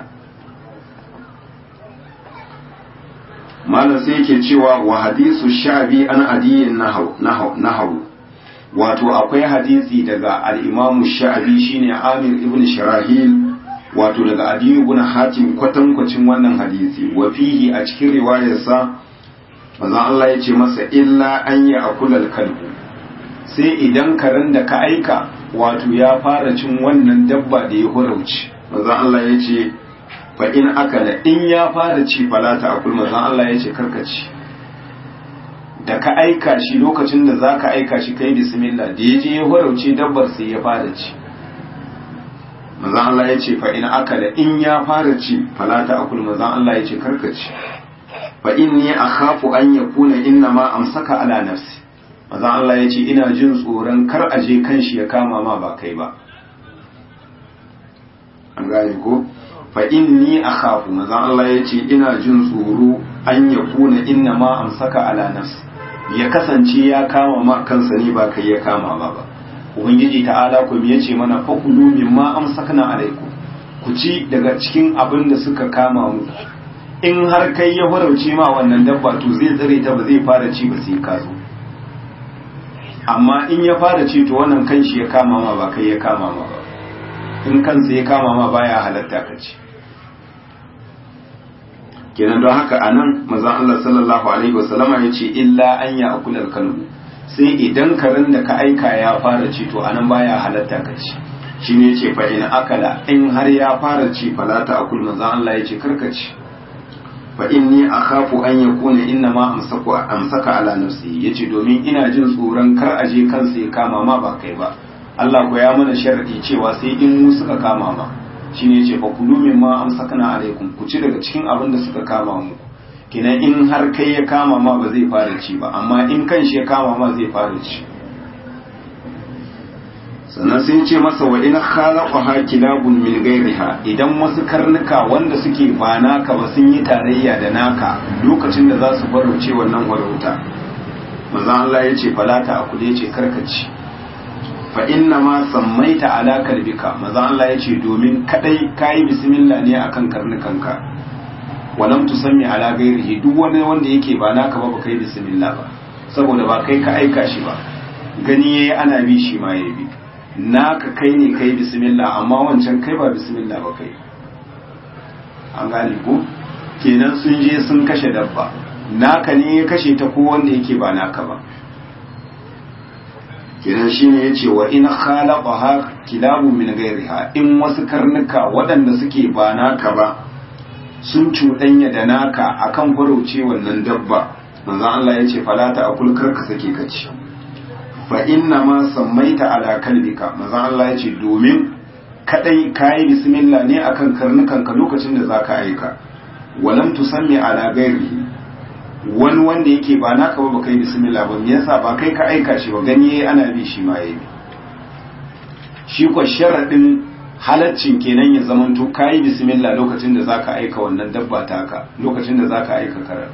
malam sai yake cewa wa hadisu sha'bi an adiyin nahaw wato akwai hadisi daga al-imamu sha'bi shine amir ibn shirahil wato daga adiyu ibn hatim kwatankwacin wannan hadisi wa fihi a cikin riwayarsa manzon Allah ya ce masa illa an ya akulal kalbu sai idan karen da ka aika wato ya fara cin wannan dabba da ya horauci manzon Allah ya ce fa in akala in ya fara ci falata akul manzon Allah ya ce karkaci da ka aika shi lokacin da za ka aika shi kai bismillah da ya je ya horauce dabbar sai ya fara ci manzon Allah ya ce fa in akala in ya fara ci falata akul manzon Allah ya ce karkaci fa inni akhafu an yakuna inna ma amsaka ala nafsi manzon Allah ya ce ina jin tsoron kar a je kan shi ya kama ma ba kai ba an gane ko fa inni akhafu manzon Allah ya ce ina jin tsoro an yakuna inna ma amsaka ala nafsi ya kasance ya kama ma kansa ne ba kai ya kama ma ba ubangiji ta'ala ku ya ce mana fakulu mimma amsakna alaikum ku ci daga cikin abin da suka kama mu in har kai ya farauce ma wannan dabba to zai tsare ta ba zai fara ci ba sai ka zo amma in ya fara ci to wannan kan shi ya kama ma ba kai ya kama ma ba in kansa ya kama ma baya halatta ka ci kenan don haka anan manzon Allah sallallahu alaihi wasallama ya ce illa an ya akula kalbu sai idan karen da ka aika ya fara ci to anan baya halatta ka ci shine yace fa in akala in har ya fara ci falata akul manzon Allah yace karka ci fa inni akhafu an yakuna inna ma amsaku amsaka ala nafsi yace domin ina jin tsoron kar aje kansa ya kama ma ba kai ba Allah ko ya mana sharadi cewa sai in mu suka kama ma shine yace fa kulu mimma amsakna alaikum ku ci daga cikin abin da suka kama mu kenan in har kai ya kama ma ba zai fara ci ba amma in kan shi ya kama ma zai fara ci sannan sai ce masa wa in khalaqaha kilabun min ghayriha idan wasu karnuka wanda suke ba naka ba sun yi tarayya da naka lokacin da za su farauce wannan warauta manzon Allah ya ce falata akule ce karkaci fa inna ma sammaita ala kalbika manzon Allah ya ce domin kadai kayi bismillah ne akan karnukanka walam tusammi ala ghairihi duk wani wanda yake ba naka ba baka yi bismillah ba saboda ba kai ka aika shi ba gani yayi ana bi shi ma yayi bi naka kai ne kai bismillah amma wancan kai ba bismillah ba kai an gane ko kenan sun je sun kashe dabba naka ne ya kashe ta ko wanda yake ba naka ba kenan shine yace wa in khalaqaha kilabu min ghayriha in wasu karnuka waɗanda suke ba naka ba sun cuɗanya da naka akan farauce wannan dabba manzon Allah yace fala ta akul karka sake kaci fa inna ma sammaita ala kalbika manzon Allah yace domin kadai kayi bismillah ne akan karnukan ka lokacin da zaka aika walam tusammi ala ghairihi wani wanda yake ba naka ba kai bismillah ba me yasa ba kai ka aika shi ba gani yayi ana bi shi ma yayi shi ko sharadin halaccin kenan ya zaman to kai bismillah lokacin da zaka aika wannan dabba taka lokacin da zaka aika karar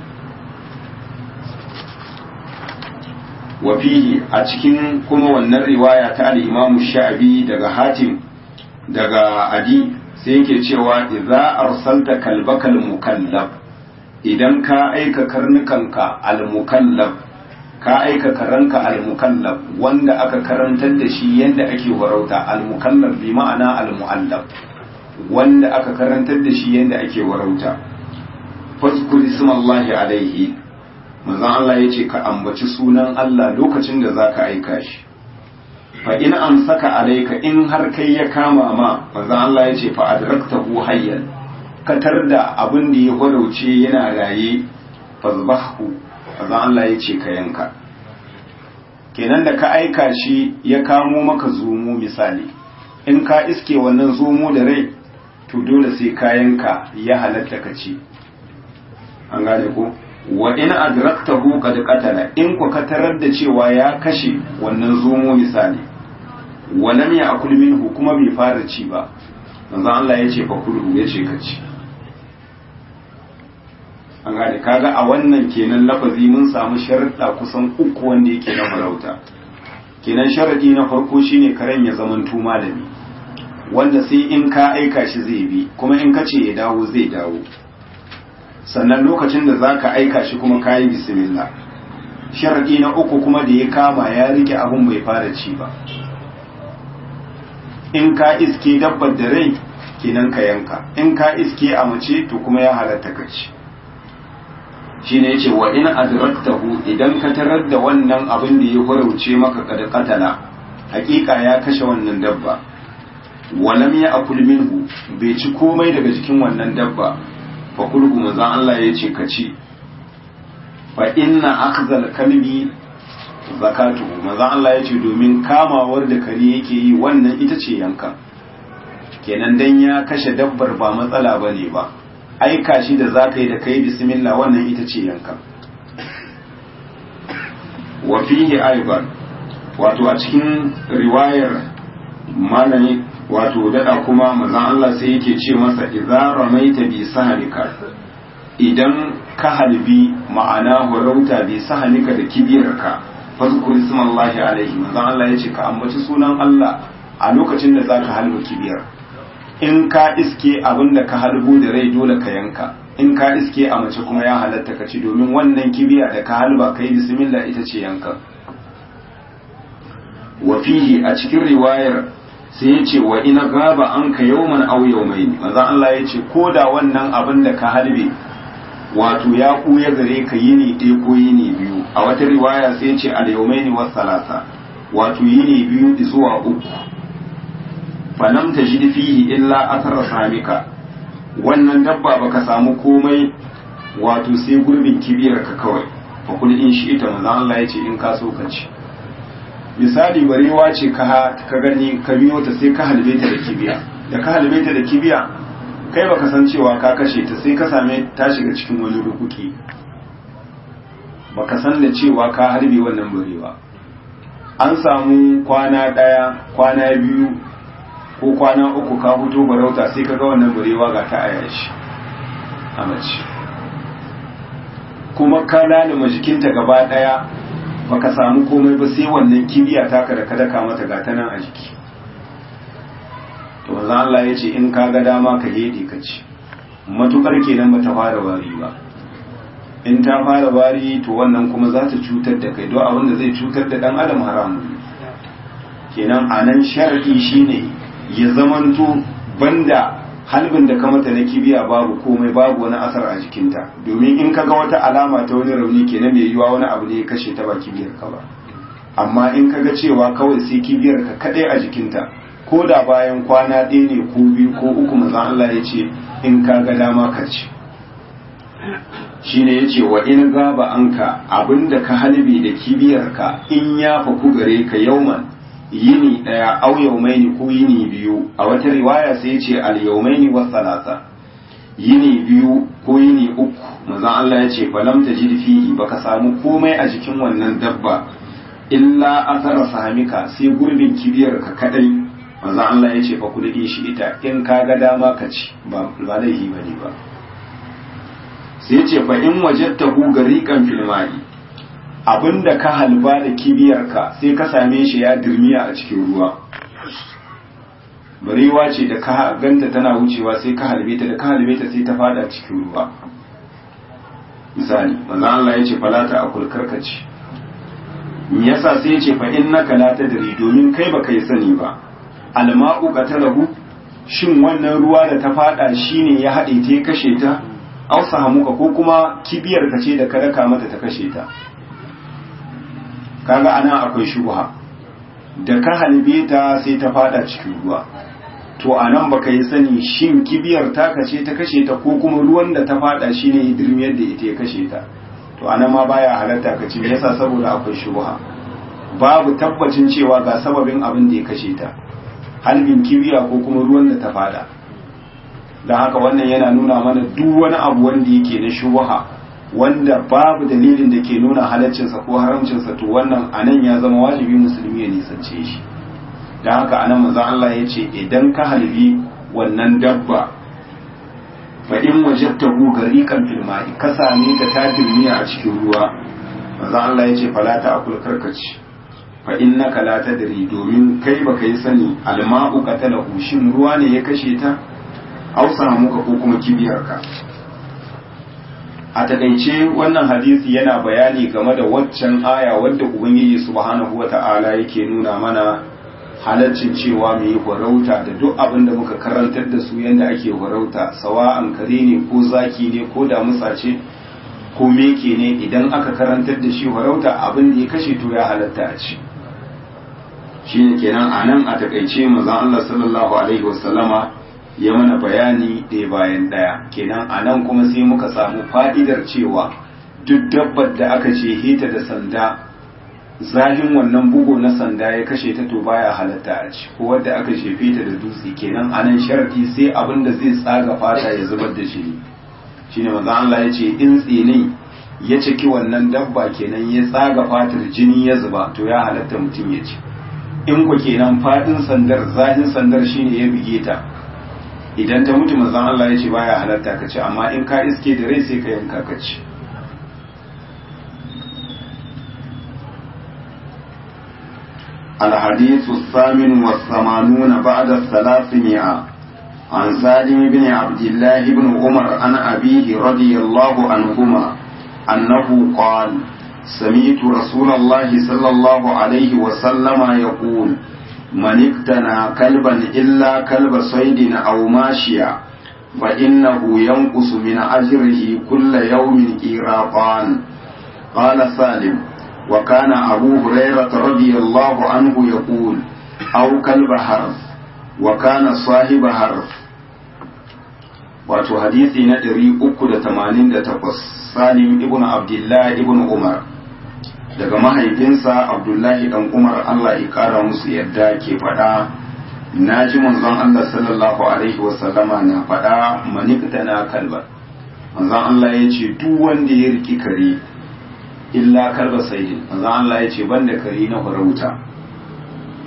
wa fihi a cikin kuma wannan riwaya ta al-Imam Sha'bi daga Hatim daga Adi sai yake cewa idza arsalta kalbakal mukallab idan ka aika karnukanka al-mukallab ka aika karanka al-mukallab wanda aka karantar da shi yadda ake warauta al-mukallab bi ma'ana al-mu'allab wanda aka karantar da shi yadda ake warauta fazkur ismallahi alaihi manzon Allah yace ka ambaci sunan Allah lokacin da zaka aika shi fa in amsaka alaika in har kai ya kama ma manzon Allah yace fa adraktahu hayyan katar da abin da ya farauce yana raye fazbahu manzon Allah yace ka yanka kenan da ka aika shi ya kamo maka zomo misali in ka iske wannan zomo da rai to dole sai ka yanka ya halatta ka ci an gane ko wa in adraktahu qad qatala in ku ka tarar da cewa ya kashe wannan zomo misali wa lam ya'kul minhu kuma bai fara ci ba manzon Allah ya ce fa kulhu ya ce ka ci an gane kaga a wannan kenan lafazi mun samu sharuɗa kusan uku wanda yake na farauta kenan sharadi na farko shine karen ya zamanto malami wanda sai in ka aika shi zai bi kuma in ka ce ya dawo zai dawo sannan lokacin da za ka aika shi kuma ka yi bismillah sharaɗi na uku kuma da ya kama ya rike abun bai fara ci ba in ka iske dabbar da rai kenan ka yanka in ka iske a mace to kuma ya halatta ka ci shi ne ce wa in adraktahu idan ka tarar da wannan abin da ya farauce maka kada katala hakika ya kashe wannan dabba walam ya akul minhu bai ci komai daga jikin wannan dabba fa kulhu manzon Allah ya ce ka ci fa inna akhdhal kalbi zakatu manzon Allah ya ce domin kamawar da kare yake yi wannan ita ce yanka kenan dan ya kashe dabbar ba matsala bane ba aika shi da zaka yi da kai bismillah wannan ita ce yanka wa fihi aiban wato a cikin riwayar malami wato dada kuma manzon Allah sai yake ce masa idza ramaita bi sahalika idan ka halbi ma'ana horauta bi sahalika da kibiyarka fazkur ismallahi alaihi manzon Allah yace ka ambaci sunan Allah a lokacin da zaka halba kibiyar in ka iske abinda ka halbo da rai dole ka yanka in ka iske a mace kuma ya halatta ka ci domin wannan kibiya da ka halba kai bismillah ita ce yanka wa fihi a cikin riwayar sai ya ce wa ina gaba an ka yauman au yaumaini manzon Allah ya ce ko da wannan abin da ka halbe wato ya kuya gare ka yini ɗaya ko yini biyu a wata riwaya sai ya ce al yaumaini was salasa wato yini biyu zuwa uku falam tajid fihi illa athara samika wannan dabba baka samu komai wato sai gurbin kibiyar ka kawai fa kul in shi ita manzon Allah ya ce in ka so ka ci misali barewa ce ka gani ka biyo ta sai ka halbe ta da kibiya da ka halbe ta da kibiya kai baka san cewa ka kashe ta sai ka same ta shiga cikin wani rukuki baka san da cewa ka harbe wannan barewa an samu kwana ɗaya kwana biyu ko kwana uku ka fito barauta sai ka ga wannan barewa ga ta aya shi a mace kuma ka lalima jikinta gaba ɗaya baka samu komai ba sai wannan kibiya taka da ka daka mata ga ta nan a jiki to manzo Allah ya ce in ka ga dama ka hede ka ci matukar kenan bata fara wari ba in ta fara wari to wannan kuma za ta cutar da kai don abin da zai cutar da dan adam haramun kenan a nan sharadi shine ya zamanto banda halbin da ka mata na kibiya babu komai babu wani asar a jikinta domin in ka ga wata alama ta wani rauni kenan mai yiwa wani abu ne ya kashe ta ba kibiyar ka ba amma in ka ga cewa kawai sai kibiyar ka kadai a jikinta ko da bayan kwana ɗaya ne ko biyu ko uku manzon Allah ya ce in ka ga dama ka ci shine yace wa in gaba anka abinda ka halbe da kibiyarka in ya faku gare ka yauman yini daya au yaumaini ko yini biyu a wata riwaya sai yace al yaumaini was salasa yini biyu ko yini uku manzon Allah yace falam tajid fihi baka samu komai a jikin wannan dabba illa asara sahamika sai gurbin kibiyarka kadai manzon Allah yace fa kudi shi ita in ka ga dama ka ci ba ba laifi bane ba sai ce fa in wajadtahu gariqan fil ma'i abinda ka halba da kibiyarka sai ka same shi ya dirmiya a cikin ruwa barewa ce da ka ganta tana wucewa sai ka halbe ta da ka halbe ta sai ta fada cikin ruwa misali manzo Allah ya ce fala ta akul karkaci me yasa sai ya ce fa innaka la tadri domin kai baka yi sani ba alma'u qatalahu shin wannan ruwa da ta fada shine ya hade ta ya kashe ta ausa hamuka ko kuma kibiyar ka ce da ka raka mata ta kashe ta kaga ana akwai shubha da ka halbe ta sai ta fada cikin ruwa to anan baka yi sani shin kibiyar ta kace ta kashe ta ko kuma ruwan da ta fada shine ya dirmiyar da ita ya kashe ta to anan ma baya halatta ka ce me yasa saboda akwai shubha babu tabbacin cewa ga sababin abin da ya kashe ta halbin kibiya ko kuma ruwan da ta fada don haka wannan yana nuna mana duk wani abu wanda yake na shubaha wanda babu dalilin da ke nuna halaccinsa ko haramcinsa to wannan anan ya zama wajibi musulmi ya nisance shi don haka anan manzon Allah ya ce idan ka halbi wannan dabba fa in wajadtahu gariqan fil ma'i ka same ta ta dirmiya a cikin ruwa manzon Allah ya ce fala ta akul karkaci fa innaka la tadri domin kai baka yi sani alma'u qatalahu shin ruwa ne ya kashe ta ausa muka ko kuma kibiyarka a takaice wannan hadisi yana bayani game da waccan aya wadda ubangiji subhanahu wata'ala yake nuna mana halaccin cewa mu yi farauta da duk abin da muka karantar da su yadda ake farauta sawa'an kare ne ko zaki ne ko damusa ce ko meke ne idan aka karantar da shi farauta abin da ya kashe to ya halatta a ci shine kenan a nan a takaice manzon Allah sallallahu alaihi wasallama ya mana bayani ɗaya bayan ɗaya kenan a nan kuma sai muka samu fa'idar cewa duk dabbar da aka ce hita da sanda zahin wannan bugu na sanda ya kashe ta to baya halatta a ci ko wadda aka shefe ta da dutse kenan a nan sharadi sai abin da zai tsaga fata ya zubar da shi shine manzo Allah ya ce in tsinin ya ciki wannan dabba kenan ya tsaga fatar jini ya zuba to ya halatta mutum ya ci in ku kenan fadin sandar zahin sandar shine ya bige ta idan ta mutu manzon Allah ya ce baya halatta ka ci amma in ka iske da rai sai ka yanka ka ci الحديث الثامن والثمانون بعد الثلاثمائة عن سالم بن عبد الله بن عمر عن أبيه رضي الله عنهما أنه قال سمعت رسول الله صلى الله عليه وسلم يقول من اقتنى كلبا إلا كلب صيد أو ماشيا فإنه ينقص من أجره كل يوم إيراقان قال سالم وكان أبو هريرة رضي الله عنه يقول أو كلب حرف وكان صاحب حرف wato hadisi na 388 salim ibn abdullah ibn umar daga mahaifinsa abdullahi dan umar allah ya kara musu yadda ke faɗa na ji manzon allah sallallahu alaihi wasallama na faɗa manikta na kalba manzon allah ya ce duk wanda ya riki kare illa kalba saidin manzon allah ya ce banda kare na farauta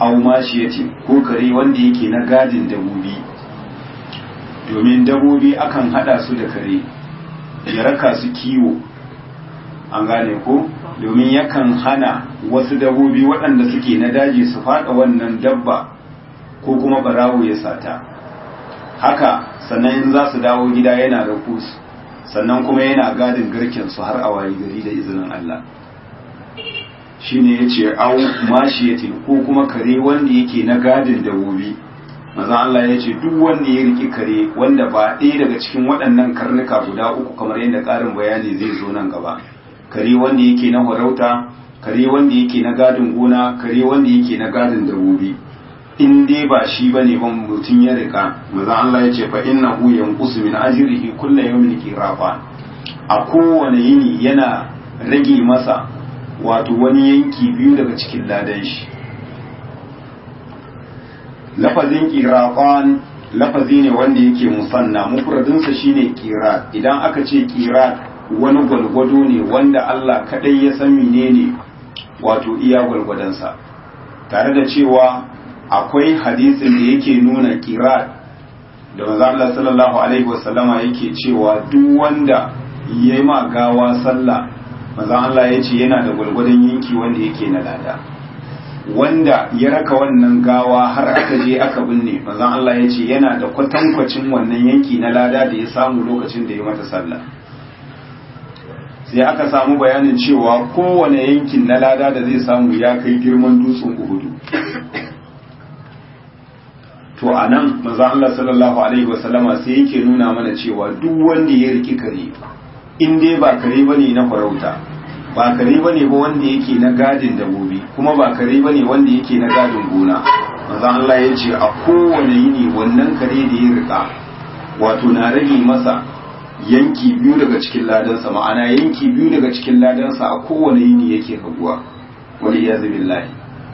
au mashiyati ko kare wanda yake na gadin dabobi domin dabobi akan hada su da kare ya raka su kiwo an gane ko domin yakan hana wasu dabobi waɗanda suke na daji su faɗa wannan dabba ko kuma barawo ya sata haka sannan in za su dawo gida yana da su sannan kuma yana gadin garken su har a wayi gari da izinin Allah shine yace au mashiyatin ko kuma kare wanda yake na gadin dabobi manzon Allah yace duk wanda ya riki kare wanda ba ɗaya daga cikin waɗannan karnuka guda uku kamar yadda ƙarin bayani zai zo nan gaba kare wanda yake na farauta kare wanda yake na gadin gona kare wanda yake na gadin dabobi in dai ba shi bane ban mutum ya rika manzon Allah yace fa innahu yanqusu min ajrihi kullu yawmin qirafa a kowane yini yana rage masa wato wani yanki biyu daga cikin ladan shi lafazin qiraqan lafazi ne wanda yake musanna mufradinsa shine qirat idan aka ce qirat wani gwalgwado ne wanda Allah kadai ya san menene wato iya gwalgwadonsa tare da cewa akwai hadisin da yake nuna qirat da manzo Allah sallallahu alaihi wasallama yake cewa duk wanda yayi ma gawa sallah manzon Allah ya ce yana da gwargwadon yanki wanda yake na lada wanda ya raka wannan gawa har aka je aka binne manzon Allah ya ce yana da kwatankwacin wannan yanki na lada da ya samu lokacin da ya mata sallah sai aka samu bayanin cewa kowane yankin na lada da zai samu ya kai girman dutsen uhudu to a nan manzon Allah sallallahu alaihi wasallama sai yake nuna mana cewa duk wanda ya riki kare in dai ba kare ba ne na farauta ba kare ba ne ba wanda yake na gadin dabobi kuma ba kare ba ne wanda yake na gadin gona maza Allah ya ce a kowane yini wannan kare da ya rika wato na rage masa yanki biyu daga cikin ladansa ma'ana yanki biyu daga cikin ladansa a kowane yini yake raguwa wani ya billahi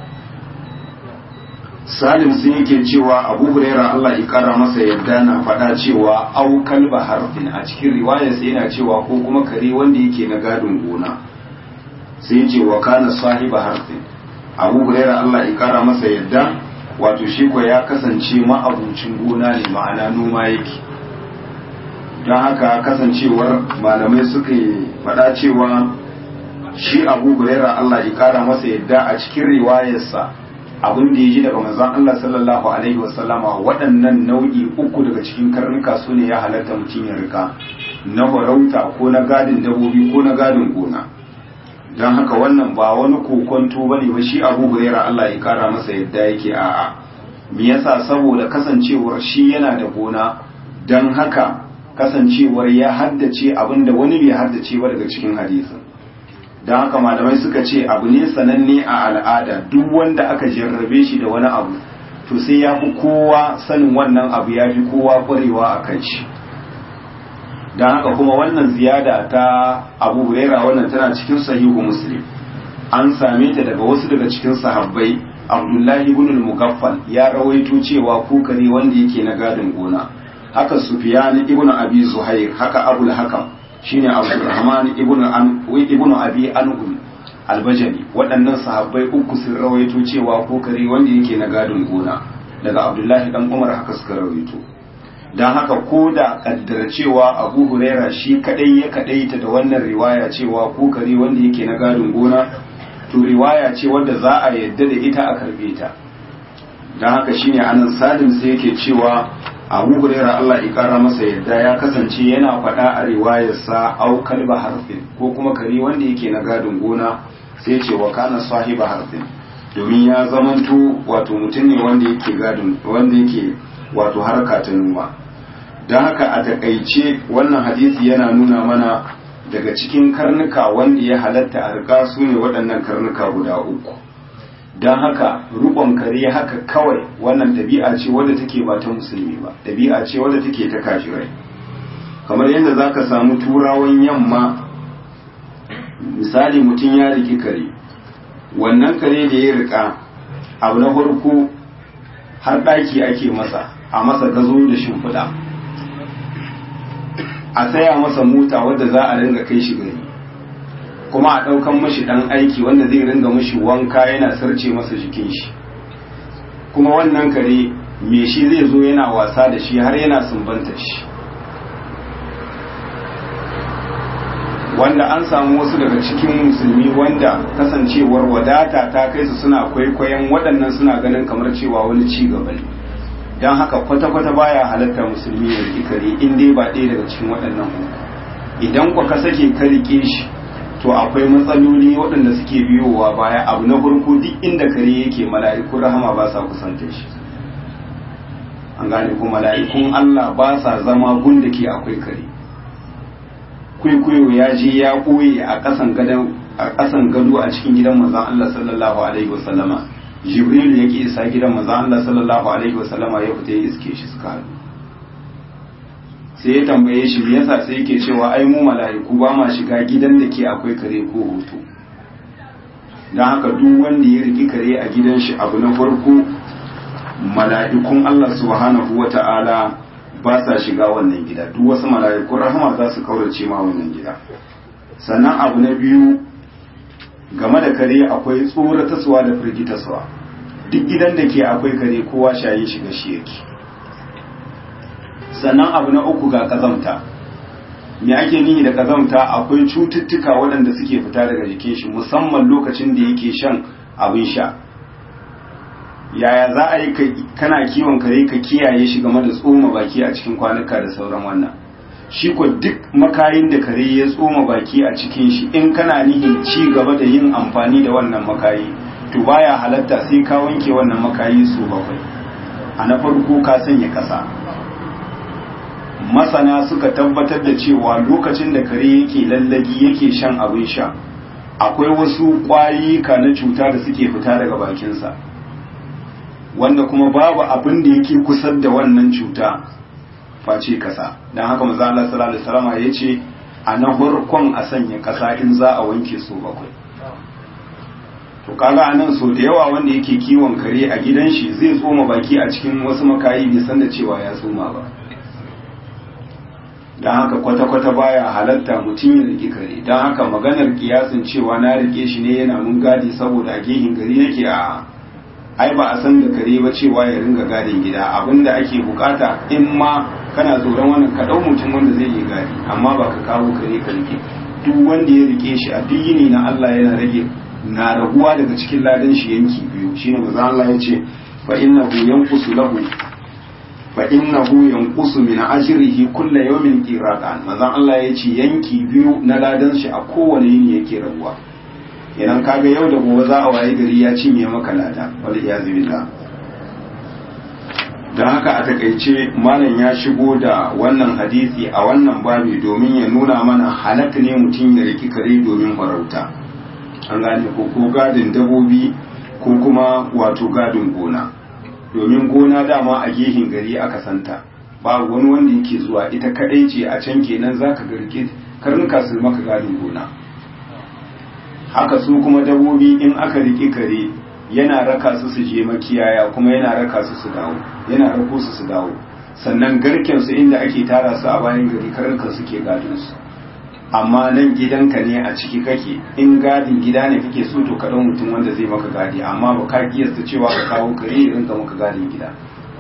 salim sun yake cewa abu huraira Allah ya kara masa yadda na faɗa cewa au kalba harfin a cikin riwayar sai yana cewa ko kuma kare wanda yake na gadin gona sai ce wa kana sahiba harfin abu huraira Allah ya kara masa yadda wato shi ko ya kasance ma'abucin gona ne ma'ana noma yake don haka kasancewar malamai suka faɗa cewa shi abu huraira Allah ya kara masa yadda a cikin riwayarsa abin da ya ji daga manzon Allah sallallahu alaihi wasallama waɗannan nau'i uku daga cikin karnuka su ne ya halatta mutum ya rika na farauta ko na gadin dabobi ko na gadin gona don haka wannan ba wani kokonto bane ba shi Abu Hurairah Allah ya kara masa yadda yake a'a me yasa saboda kasancewar shi yana da gona don haka kasancewar ya haddace abin da wani bai haddace ba daga cikin hadisin don haka malamai suka ce abu ne sananne a al'ada duk wanda aka jarrabe shi da wani abu to sai ya fi kowa sanin wannan abu ya fi kowa kwarewa a kan shi don haka kuma wannan ziyada ta abu huraira wannan tana cikin sahihu muslim an same ta daga wasu daga cikin sahabbai abdullahi ibn al-mugaffal ya rawaito cewa kukare wanda yake na gadin gona haka sufyan ibn abi zuhair haka abul hakam shine Abdurrahman ibn an ibn Abi Anqul albajali waɗannan sahabbai uku sun rawaito cewa ko kare wanda yake na gadin gona daga Abdullahi dan Umar haka suka rawaito dan haka ko da kaddara cewa Abu Huraira shi kadai ya kadaita da wannan riwaya cewa ko kare wanda yake na gadin gona to riwaya ce wanda za a yadda da ita a karbe ta dan haka shine anan Salim sai yake cewa abu huraira Allah ya kara masa yadda ya kasance yana faɗa a riwayarsa au kalba harfin ko kuma kare wanda yake na gadin gona sai ce wa kana sahiba harfin domin ya zamanto wato mutum ne wanda yake gadin wanda yake wato harka ta noma don haka a takaice wannan hadisi yana nuna mana daga cikin karnuka wanda ya halatta a rika su ne waɗannan karnuka guda uku don haka rukon kare haka kawai wannan ɗabi'a ce wadda take ba ta musulmi ba ɗabi'a ce wadda take ta kafirai kamar yadda za ka samu turawan yamma misali mutum ya riki kare wannan kare da ya rika abu na farko har ɗaki ake masa a masa gazo da shimfiɗa a saya masa mota wadda za a ringa kai shi gari kuma a ɗaukan mashi ɗan aiki wanda zai ringa mashi wanka yana sarce masa jikin shi kuma wannan kare me shi zai zo yana wasa da shi har yana sumbanta shi wanda an samu wasu daga cikin musulmi wanda kasancewar wadata ta kai su suna kwaikwayon waɗannan suna ganin kamar cewa wani ci gaba ne don haka kwata-kwata baya halatta musulmi ya riƙi kare in dai ba ɗaya daga cikin waɗannan uku idan kwa ka sake ka riƙe shi to akwai matsaloli waɗanda suke biyowa baya abu na farko duk inda kare yake mala'iku rahama ba sa kusanta shi an gane ko mala'ikun Allah ba sa zama gun da ke akwai kare kwaikwayo ya je ya ɓoye a ƙasan gado a cikin gidan manzon Allah sallallahu alaihi wasallama jibril yake isa gidan manzon Allah sallallahu alaihi wasallama ya fita ya iske shi suka haɗu sai ya tambaye shi me yasa sai yake cewa ai mu mala'iku ba ma shiga gidan da ke akwai kare ko hoto don haka duk wanda ya riki kare a gidan shi abu na farko mala'ikun Allah subhanahu wata'ala ba sa shiga wannan gida duk wasu mala'ikun rahama za su kaurace ma wannan gida sannan abu na biyu game da kare akwai tsorataswa da firgitaswa duk gidan da ke akwai kare kowa shayin shiga shi yake sannan abu na uku ga kazamta me ake nihi da kazamta akwai cututtuka waɗanda suke fita daga jikin shi musamman lokacin da yake shan abin sha yaya za a yi kana kiwon kare ka kiyaye shi game da tsoma baki a cikin kwanuka da sauran wannan shi ko duk makayin da kare ya tsoma baki a cikin shi in kana nihin ci gaba da yin amfani da wannan makayi to baya halatta sai ka wanke wannan makayi su bakwai a na farko ka sanya kasa masana suka tabbatar da cewa lokacin da kare yake lallagi yake shan abin sha akwai wasu ƙwayika na cuta da suke fita daga bakinsa wanda kuma babu abin da yake kusa da wannan cuta face kasa don haka maza Allah sallallahu alaihi wasallam ya ce a na farkon a sanya kasa in za a wanke su bakwai to kaga anan so da yawa wanda yake kiwon kare a gidan shi zai tsoma baki a cikin wasu makayi bai san da cewa ya tsoma ba don haka kwata-kwata baya halatta mutum ya rike kare don haka maganar kiyasin cewa na rike shi ne yana mun gadi saboda a gehin gari yake a ai ba a san da kare ba cewa ya ringa gadin gida abinda ake bukata in ma kana tsoron wannan ka dau mutum wanda zai yi gadi amma ba ka kawo kare ka rike duk wanda ya rike shi a duk yini na Allah yana rage na raguwa daga cikin ladan shi yanki biyu shine manzo Allah ya ce fa innahu yanqusu lahu fa innahu yanqusu min ajrihi kullu yawmin qiratan manzo Allah ya ce yanki biyu na ladan shi a kowane yini yake raguwa idan kaga yau da gobe za a waye gari ya cinye maka lada wal iyazu billah don haka a takaice malam ya shigo da wannan hadisi a wannan babi domin ya nuna mana halak ne mutum ya riki kare domin farauta an gane ko ko gadin dabobi ko kuma wato gadin gona domin gona dama a gehin gari aka santa ba wani wanda yake zuwa ita kadai ce a can kenan zaka ga rike karnuka su maka gadin gona haka su kuma dabobi in aka riƙe kare yana raka su su je makiyaya kuma yana raka su su dawo yana rako su su dawo sannan garken su inda ake tara su a bayan gari karnukan suke gadin su amma nan gidanka ne a ciki kake in gadin gida ne kake so to kaɗan mutum wanda zai maka gadi amma ba ka kiyasta cewa ka kawo kare ya rinka maka gadin gida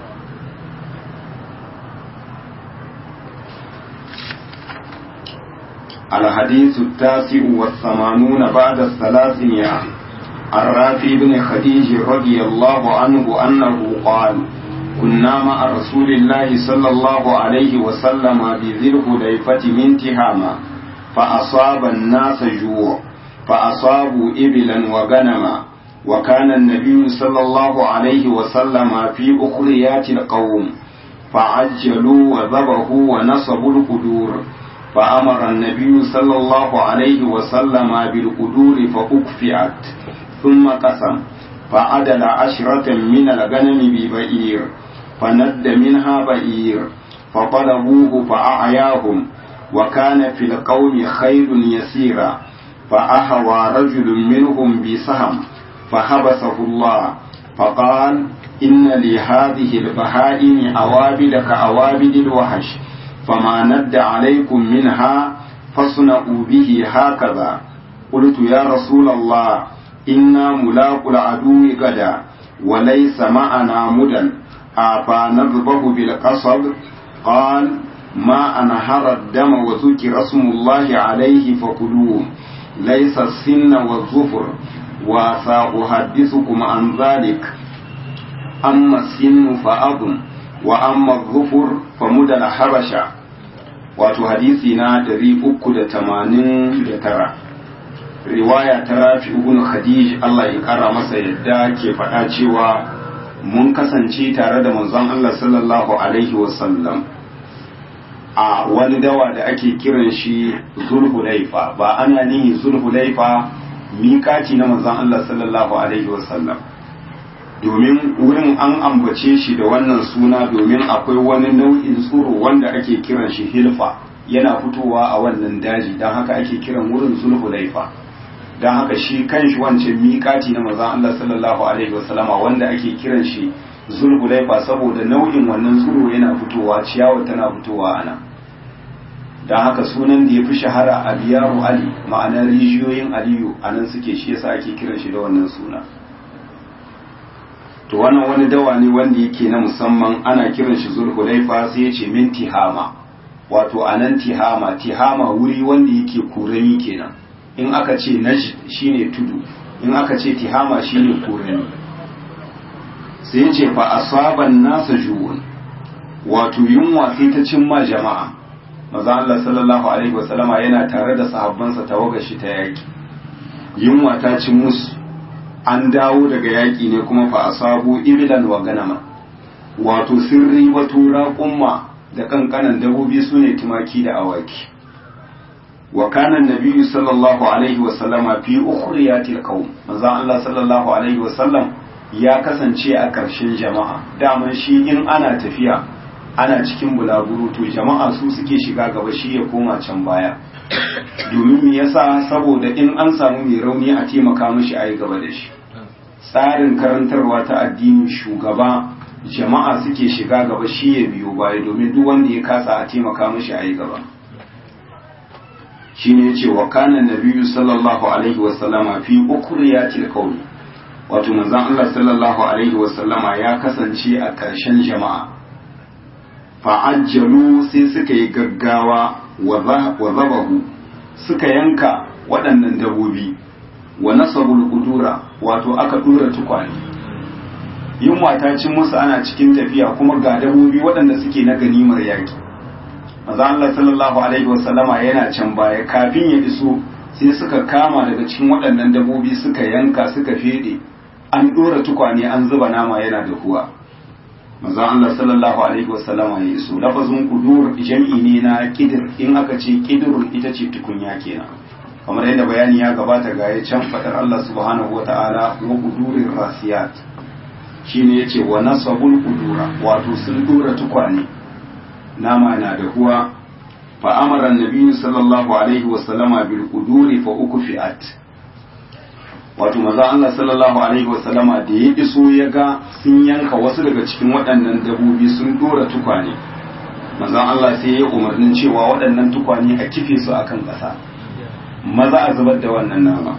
الحديث التاسع والثمانون بعد الثلاثمائة الرافي بن خديج رضي الله عنه أنه قال كنا مع رسول الله صلى الله عليه وسلم بذي الحليفة من تهامة فأصاب الناس جوع فأصابوا إبلا وغنما وكان النبي صلى الله عليه وسلم في أخريات القوم فعجلوا وذبحوا ونصبوا القدور فأمر النبي صلى الله عليه وسلم بالقدور فأكفئت ثم قسم فعدل عشرة من الغنم ببئير فند منها بئير فطلبوه فأعياهم وكان في القوم خير يسيرا فأهوى رجل منهم بسهم فحبسه الله فقال إن لهذه البهائم أوابد كأوابد الوحش فما ند عليكم منها فاصنعوا به هكذا قلت يا رسول الله إنا ملاق العدو غدا وليس معنا مدى أفنذبه بالقصب قال ما أنهر الدم وذكر اسم الله عليه فكلوه ليس السن والظفر وسأحدثكم عن ذلك أما السن فأظن وأما الظفر فمدى الحبشة wato hadisi na 389 riwaya ta rafi ibn khadij Allah ya kara masa yadda ke faɗa cewa mun kasance tare da manzon Allah sallallahu alaihi wasallam a wani dawa da ake kiran shi zulhulaifa ba ana nihi zulhulaifa miƙaci na manzon Allah sallallahu alaihi wasallam domin wurin an ambace shi da wannan suna domin akwai wani nau'in tsoro wanda ake kiran shi hilfa yana fitowa a wannan daji don haka ake kiran wurin zulhulaifa don haka shi kan shi wancan miƙati na manzon Allah sallallahu alaihi wasallama wanda ake kiran shi zulhulaifa saboda nau'in wannan tsoro yana fitowa ciyawa tana fitowa ana don haka sunan da ya fi shahara a biyaru ali ma'ana rijiyoyin aliyu a nan suke shi yasa ake kiran shi da wannan suna to wannan wani dawa ne wanda yake na musamman ana kiran shi zulhulaifa sai ya ce min tihama wato a nan tihama tihama wuri wanda yake kurani kenan in aka ce najd shine tudu in aka ce tihama shine kurani sai ya ce fa asaban nasa juwun wato yunwa sai ta cimma jama'a maza Allah sallallahu alaihi wasallama yana tare da sahabbansa tawagar shi ta yaki yunwa ta cin musu an dawo daga yaƙi ne kuma fa asabu ibilan wa ganama wato sun ribato raƙumma da kankanan dabobi su ne tumaki da awaki wa kana nabiyyu sallallahu alaihi wa sallama fi ukhriyatil qaum manzo Allah sallallahu alaihi wa sallam ya kasance a ƙarshen jama'a daman shi in ana tafiya ana cikin bulaguro to jama'a su suke shiga gaba shi ya koma can baya domin me yasa saboda in an samu mai rauni a taimaka mishi a yi gaba da shi tsarin karantarwa ta addini shugaba jama'a suke shiga gaba shi ya biyo baya domin duk wanda ya kasa a taimaka mishi a yi gaba shine yace wa kana nabiyyu sallallahu alaihi wa sallama fi ukriyatil qawl wato manzon Allah sallallahu alaihi wa sallama ya kasance a ƙarshen jama'a fa'ajjalu sai suka yi gaggawa wa zabahu suka yanka waɗannan dabobi wa nasabul kudura wato aka dura tukwane yunwa ta cin musu ana cikin tafiya kuma ga dabobi waɗanda suke na ganimar yaki maza Allah sallallahu alaihi wasallama yana can baya kafin ya iso sai suka kama daga cikin waɗannan dabobi suka yanka suka fede an dora tukwane an zuba nama yana da huwa manzo Allah sallallahu alaihi wasallama ya iso lafazin kudur jam'i ne na kidir in aka ce kidirun ita ce tukunya kenan kamar yadda bayani ya gabata ga ya can fadar Allah subhanahu wata'ala wa kudurin rasiyat shine yace wa nasabul kudura wato sun dora tukwane nama na da huwa fa amara annabi sallallahu alaihi wasallama bil kuduri fa ukfiat wato maza Allah sallallahu alaihi wasallama da ya iso ya ga sun yanka wasu daga cikin waɗannan dabobi sun dora tukwane maza Allah sai ya umarnin cewa waɗannan tukwane a kife su akan ƙasa maza a zubar da wannan nama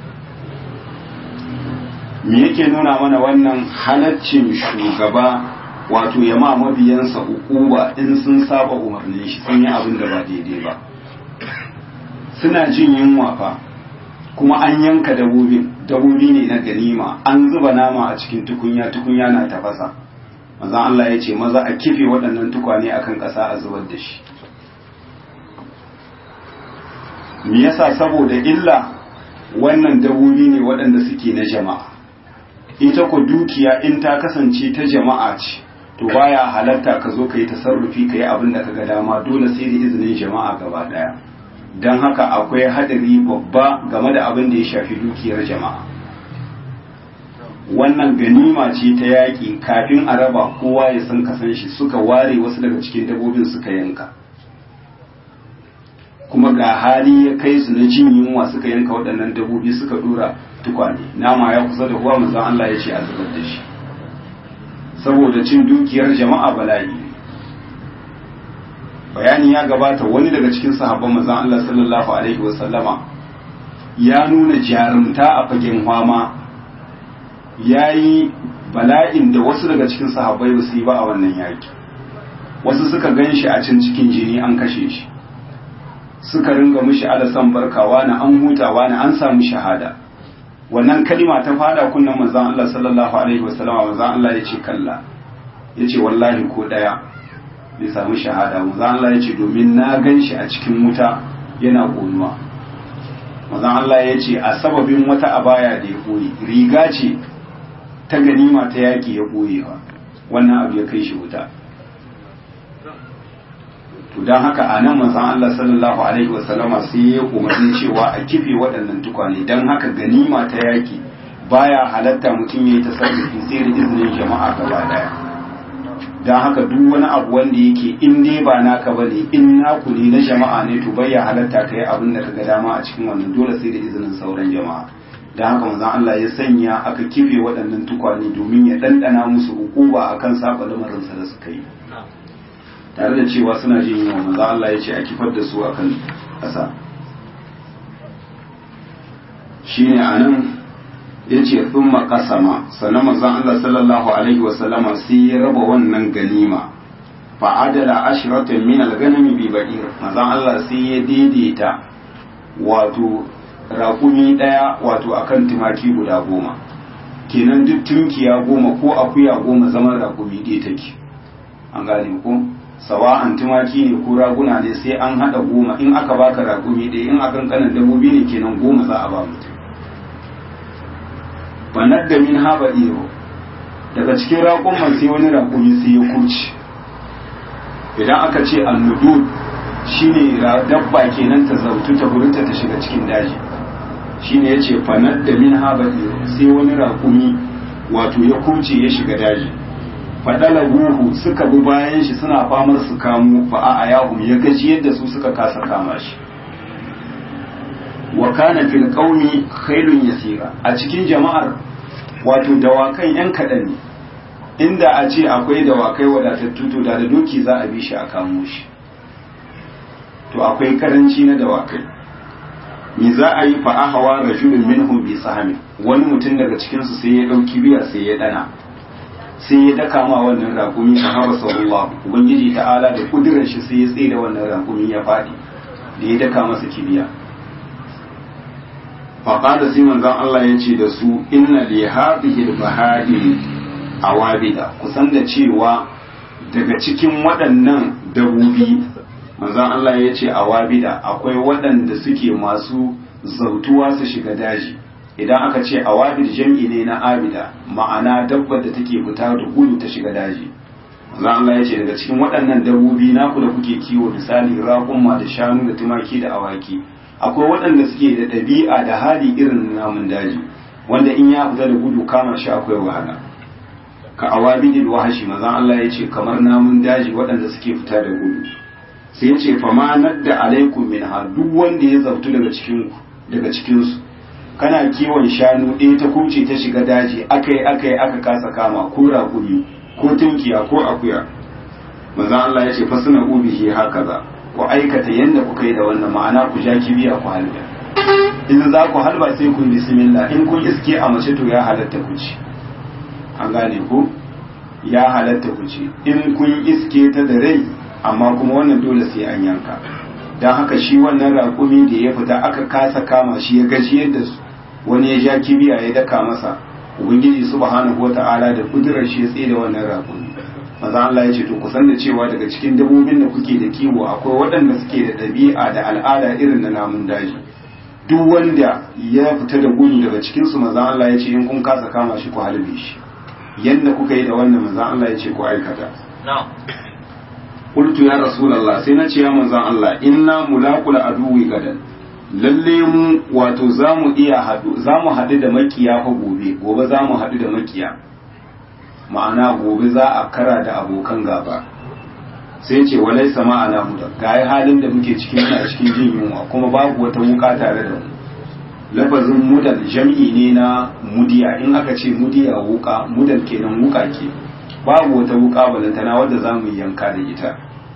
me yake nuna mana wannan halaccin shugaba wato ya ma mabiyansa ukuba in sun saba umarnin shi sun yi abin da ba daidai ba suna jin yunwa fa kuma an yanka dabobin dabobi ne na ganima an zuba nama a cikin tukunya tukunya na tafasa manzon Allah ya ce maza a kife waɗannan tukwane akan ƙasa a zubar da shi me yasa saboda illa wannan dabobi ne waɗanda suke na jama'a ita ko dukiya in ta kasance ta jama'a ce to baya halarta ka zo ka yi tasarrufi ka yi abin da ka ga dama dole sai da izinin jama'a gaba ɗaya don haka akwai hadari babba game da abin da ya shafi dukiyar jama'a wannan ganima ce ta yaƙi kafin a raba kowa ya san kasan shi suka ware wasu daga cikin dabobin suka yanka kuma ga hali ya kai su na jin yunwa suka yanka waɗannan dabobi suka dora tukwane nama ya kusa da huwa manzon Allah ya ce a zubar da shi saboda cin dukiyar jama'a bala'i bayani ya gabata wani daga cikin sahabban manzon Allah sallallahu alaihi wasallama ya nuna jarumta a fagen hwama yayi bala'in da wasu daga cikin sahabbai ba su yi ba a wannan yaki wasu suka gan shi a can cikin jini an kashe shi suka ringa mushi alasan barkawa na an hutawa na an samu shahada wannan kalima ta fada kunnan manzon Allah sallallahu alaihi wasallama manzon Allah ya ce kalla ya ce wallahi ko daya bai samu shahada manzon Allah ya ce domin na gan shi a cikin wuta yana ƙonuwa manzon Allah ya ce a sababin wata abaya da ya ɓoye riga ce ta ganima ta yaƙi ya ɓoyewa wannan abu ya kai shi wuta to don haka a nan manzon Allah sallallahu alaihi wasallama sai ya umarni cewa a kife waɗannan tukwane don haka ganima ta yaƙi baya halatta mutum ya yi tasarrufi sai da izinin jama'a gaba daya don haka duk wani abu wanda yake in dai ba naka ba ne in naku ne na jama'a ne to bai ya halatta ka yi abin da ka ga dama a cikin wannan dole sai da izinin sauran jama'a don haka manzon Allah ya sanya aka kife waɗannan tukwane domin ya ɗanɗana musu ukuba akan saba lamarinsa da suka yi tare da cewa suna jin yunwa manzon Allah ya ce a kifar da su akan ƙasa shine anan ya ce sun makasama sannan manzon Allah sallallahu alaihi wasallama sai ya raba wannan ganima fa'adala ashiratan min al-ganami bi ba'ir manzon Allah sai ya daidaita wato raƙumi ɗaya wato akan tumaki guda goma kenan duk tunkiya goma ko akuya goma zaman raƙumi ɗaya take an gane ko sawa'an tumaki ne ko raguna ne sai an haɗa goma in aka baka raƙumi ɗaya in akan kanan dabbobi ne kenan goma za a ba mutum banar da min haɓa iro daga cikin raƙumman sai wani raƙumi sai ya kurci idan aka ce annudud shine dabba kenan ta zautu ta burinta ta shiga cikin daji shine yace fanar da min haɓa iro sai wani raƙumi wato ya kurce ya shiga daji faɗala guhu suka bi bayan shi suna famar su kamo fa'a a yahum ya gaji yadda su suka kasa kama shi wa kana fil qaumi khairun yasira a cikin jama'ar wato dawakan yan kaɗan ne inda a ce akwai dawakai wadatattu to da da doki za a bi shi a kamo shi to akwai karanci na dawakai me za a yi fa ahawa rajulun minhum bi sahami wani mutum daga cikin su sai ya dauki biya sai ya dana sai ya daka ma wannan rakumi fa haba sallallahu ubangiji ta'ala da kudirar shi sai ya tsaye da wannan rakumi ya fadi da ya daka masa kibiya faƙada sai manzon Allah ya ce da su inna li hadhihi al-bahari awabida kusan da cewa daga cikin waɗannan dabobi manzon Allah ya ce awabida akwai waɗanda suke masu zautuwa su shiga daji idan aka ce awabid jam'i ne na abida ma'ana dabbar da take fita da gudu ta shiga daji manzon Allah ya ce daga cikin waɗannan dabobi naku da kuke kiwo misali raƙumma da shanu da tumaki da awaki akwai waɗanda suke da ɗabi'a da hali irin namun daji wanda in ya fita da gudu kama shi akwai wahala ka awabidil wahashi mazan Allah ya ce kamar namun daji waɗanda suke fita da gudu sai ya ce fa ma nadda alaikum min ha duk wanda ya zartu daga cikin daga cikin su kana kiwon shanu ɗaya ta kuce ta shiga daji akai akai aka kasa kama ko raƙumi ko tunkiya ko akuya mazan Allah ya ce fa suna ubihi hakaza ku aikata yadda kuka yi da wannan ma'ana ku ja kibiya ku halba in za ku halba sai ku bismillah in kun iske a mace to ya halatta ku ci an gane ku ya halatta ku ci in kun iske ta da rai amma kuma wannan dole sai an yanka don haka shi wannan raƙumi da ya fita aka kasa kama shi ya gaji yadda wani ya ja kibiya ya daka masa ubangiji subhanahu wata'ala da kudurar shi ya tsaye da wannan raƙumi maza Allah ya ce to kusan da cewa daga cikin dabbobin da kuke da kiwo akwai waɗanda suke da ɗabi'a da al'ada irin na namun daji duk wanda ya fita da gudu daga cikin su maza Allah ya ce in kun kasa kama shi ku halbe shi yanda kuka yi da wannan maza Allah ya ce ku aikata qultu ya rasulullah sai na ce ya manzon Allah inna mulaqul aduwi gadan lalle mu wato zamu iya hadu zamu hadu da makiya fa gobe gobe zamu hadu da makiya ma'ana gobe za a kara da abokan gaba sai ce walai sama ana mu ga halin da muke cikin muna cikin jin yunwa kuma babu wata wuka tare da mu lafazin mudan jam'i ne na mudiya in aka ce mudiya wuka mudan kenan wuka ke babu wata wuka balantana wadda za mu yanka da ita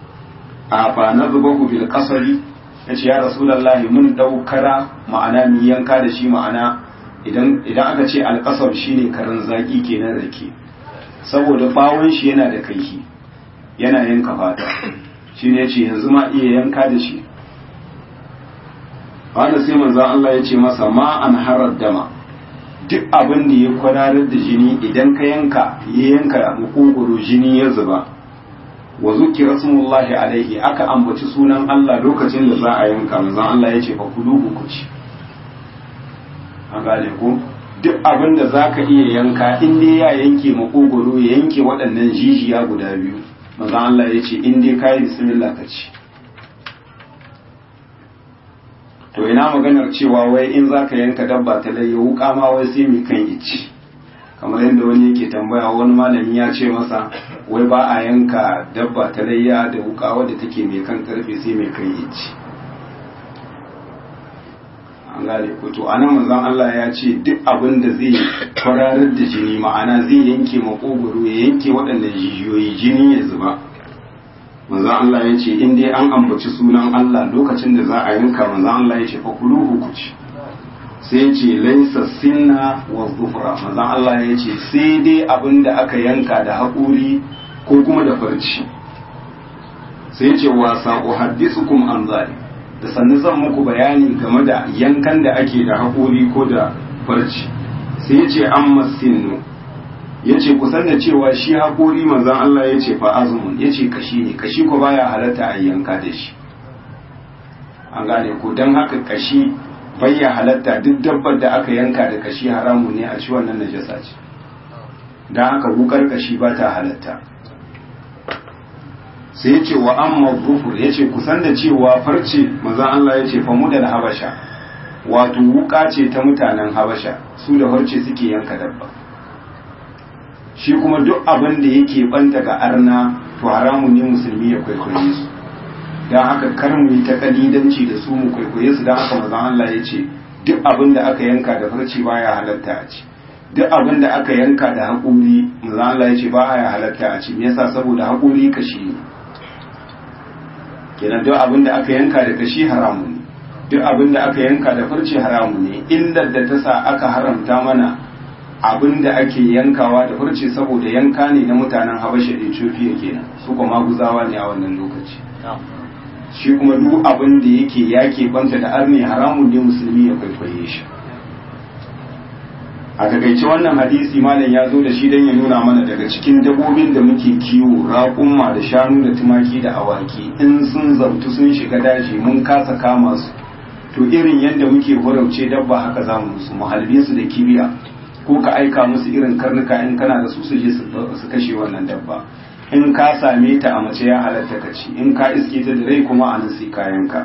a fa na zuba ku bil kasari ya ce ya rasulallahi mun daukara ma'ana mu yanka da shi ma'ana idan aka ce alkasar shine karan zaki kenan rake saboda bawon shi yana da kaihi yana yanka fata shi ne ce yanzu ma iya yanka da shi wanda sai manzan Allah ya ce masa ma an harar dama duk abin da ya kwararar da jini idan ka yanka ya yanka makogoro jini ya zuba wa zuki rasulullahi alaihi aka ambaci sunan Allah lokacin da za a yanka manzan Allah ya ce fa kulu ku ci an gane ko duk abin da za ka iya yanka in dai ya yanke makogoro ya yanke waɗannan jijiya guda biyu manzan Allah ya ce in dai ka yi bismillah ka ci to ina maganar cewa wai in za ka yanka dabba ta laye wuka ma wai sai mai kan ici kamar yadda wani yake tambaya wani malami ya ce masa wai ba a yanka dabba ta layya da wuka wadda take mai kan karfe sai mai kan ici an gane ko to anan manzon Allah ya ce duk abin da zai kwararar da jini ma'ana zai yanke makogoro ya yanke waɗannan jijiyoyi jini ya zuba manzon Allah ya ce in dai an ambaci sunan Allah lokacin da za a yanka manzon Allah ya ce fa kuluhu ku ci sai ya ce laisa sinna wa zufra manzon Allah ya ce sai dai abin da aka yanka da haƙuri ko kuma da farci sai ya ce wa saqu haddisukum an zalik da sannu zan muku bayani game da yankan da ake da haƙuri ko da farci sai ya ce an masinnu ya ce kusan da cewa shi haƙori manzan Allah ya ce fa'azumun ya ce kashi ne kashi ko baya halatta a yanka da shi an gane ko don haka kashi bayya halatta duk dabbar da aka yanka da kashi haramu ne a ci wannan najasa ce don haka wukar kashi ba ta halatta sai ya ce wa amma rufur ya ce kusan da cewa farce manzan Allah ya ce famu da habasha wato wuka ce ta mutanen habasha su da farce suke yanka dabba shi kuma duk abin da yake banta ga arna to haramun ne musulmi ya kwaikwaye su don haka kar mu yi ta kalidanci da su mu kwaikwaye su don haka manzan Allah ya ce duk abin da aka yanka da farce baya halatta a ci duk abin da aka yanka da haƙuri manzan Allah ya ce ba ya halatta a ci me yasa saboda haƙuri kashi ne kenan duk abin da aka yanka da kashi haramu ne duk abin da aka yanka da farce haramu ne illar da ta sa aka haramta mana abin da ake yankawa da farce saboda yanka ne na mutanen habasha da ethiopia kenan su kuma guzawa ne a wannan lokaci shi kuma duk abin da yake yake banta da arne haramun ne musulmi ya kwaikwaye shi a takaice wannan hadisi malam ya zo da shi don ya nuna mana daga cikin dabobin da muke kiwo raƙumma da shanu da tumaki da awaki in sun zautu sun shiga daji mun kasa kama su to irin yadda muke horauce dabba haka za mu musu mu halbe su da kibiya ko ka aika musu irin karnuka in kana da su su je su kashe wannan dabba in ka same ta a mace ya halatta ka ci in ka iske ta da rai kuma a nan sai kayanka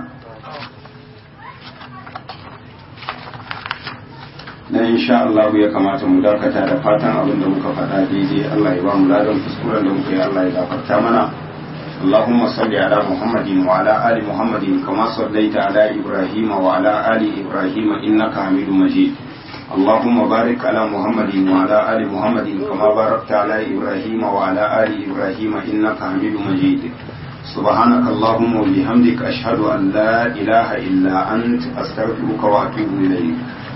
na insha Allah ya kamata mu dakata da fatan abin da muka faɗa daidai Allah ya ba mu ladan kuskuren da muka yi Allah ya gafarta mana اللهم صل على محمد وعلى آل محمد كما صليت على إبراهيم وعلى آل إبراهيم إنك حميد مجيد اللهم بارك على محمد وعلى آل محمد كما باركت على إبراهيم وعلى آل إبراهيم إنك حميد مجيد سبحانك اللهم وبحمدك أشهد أن لا إله إلا أنت أستغفرك وأتوب إليك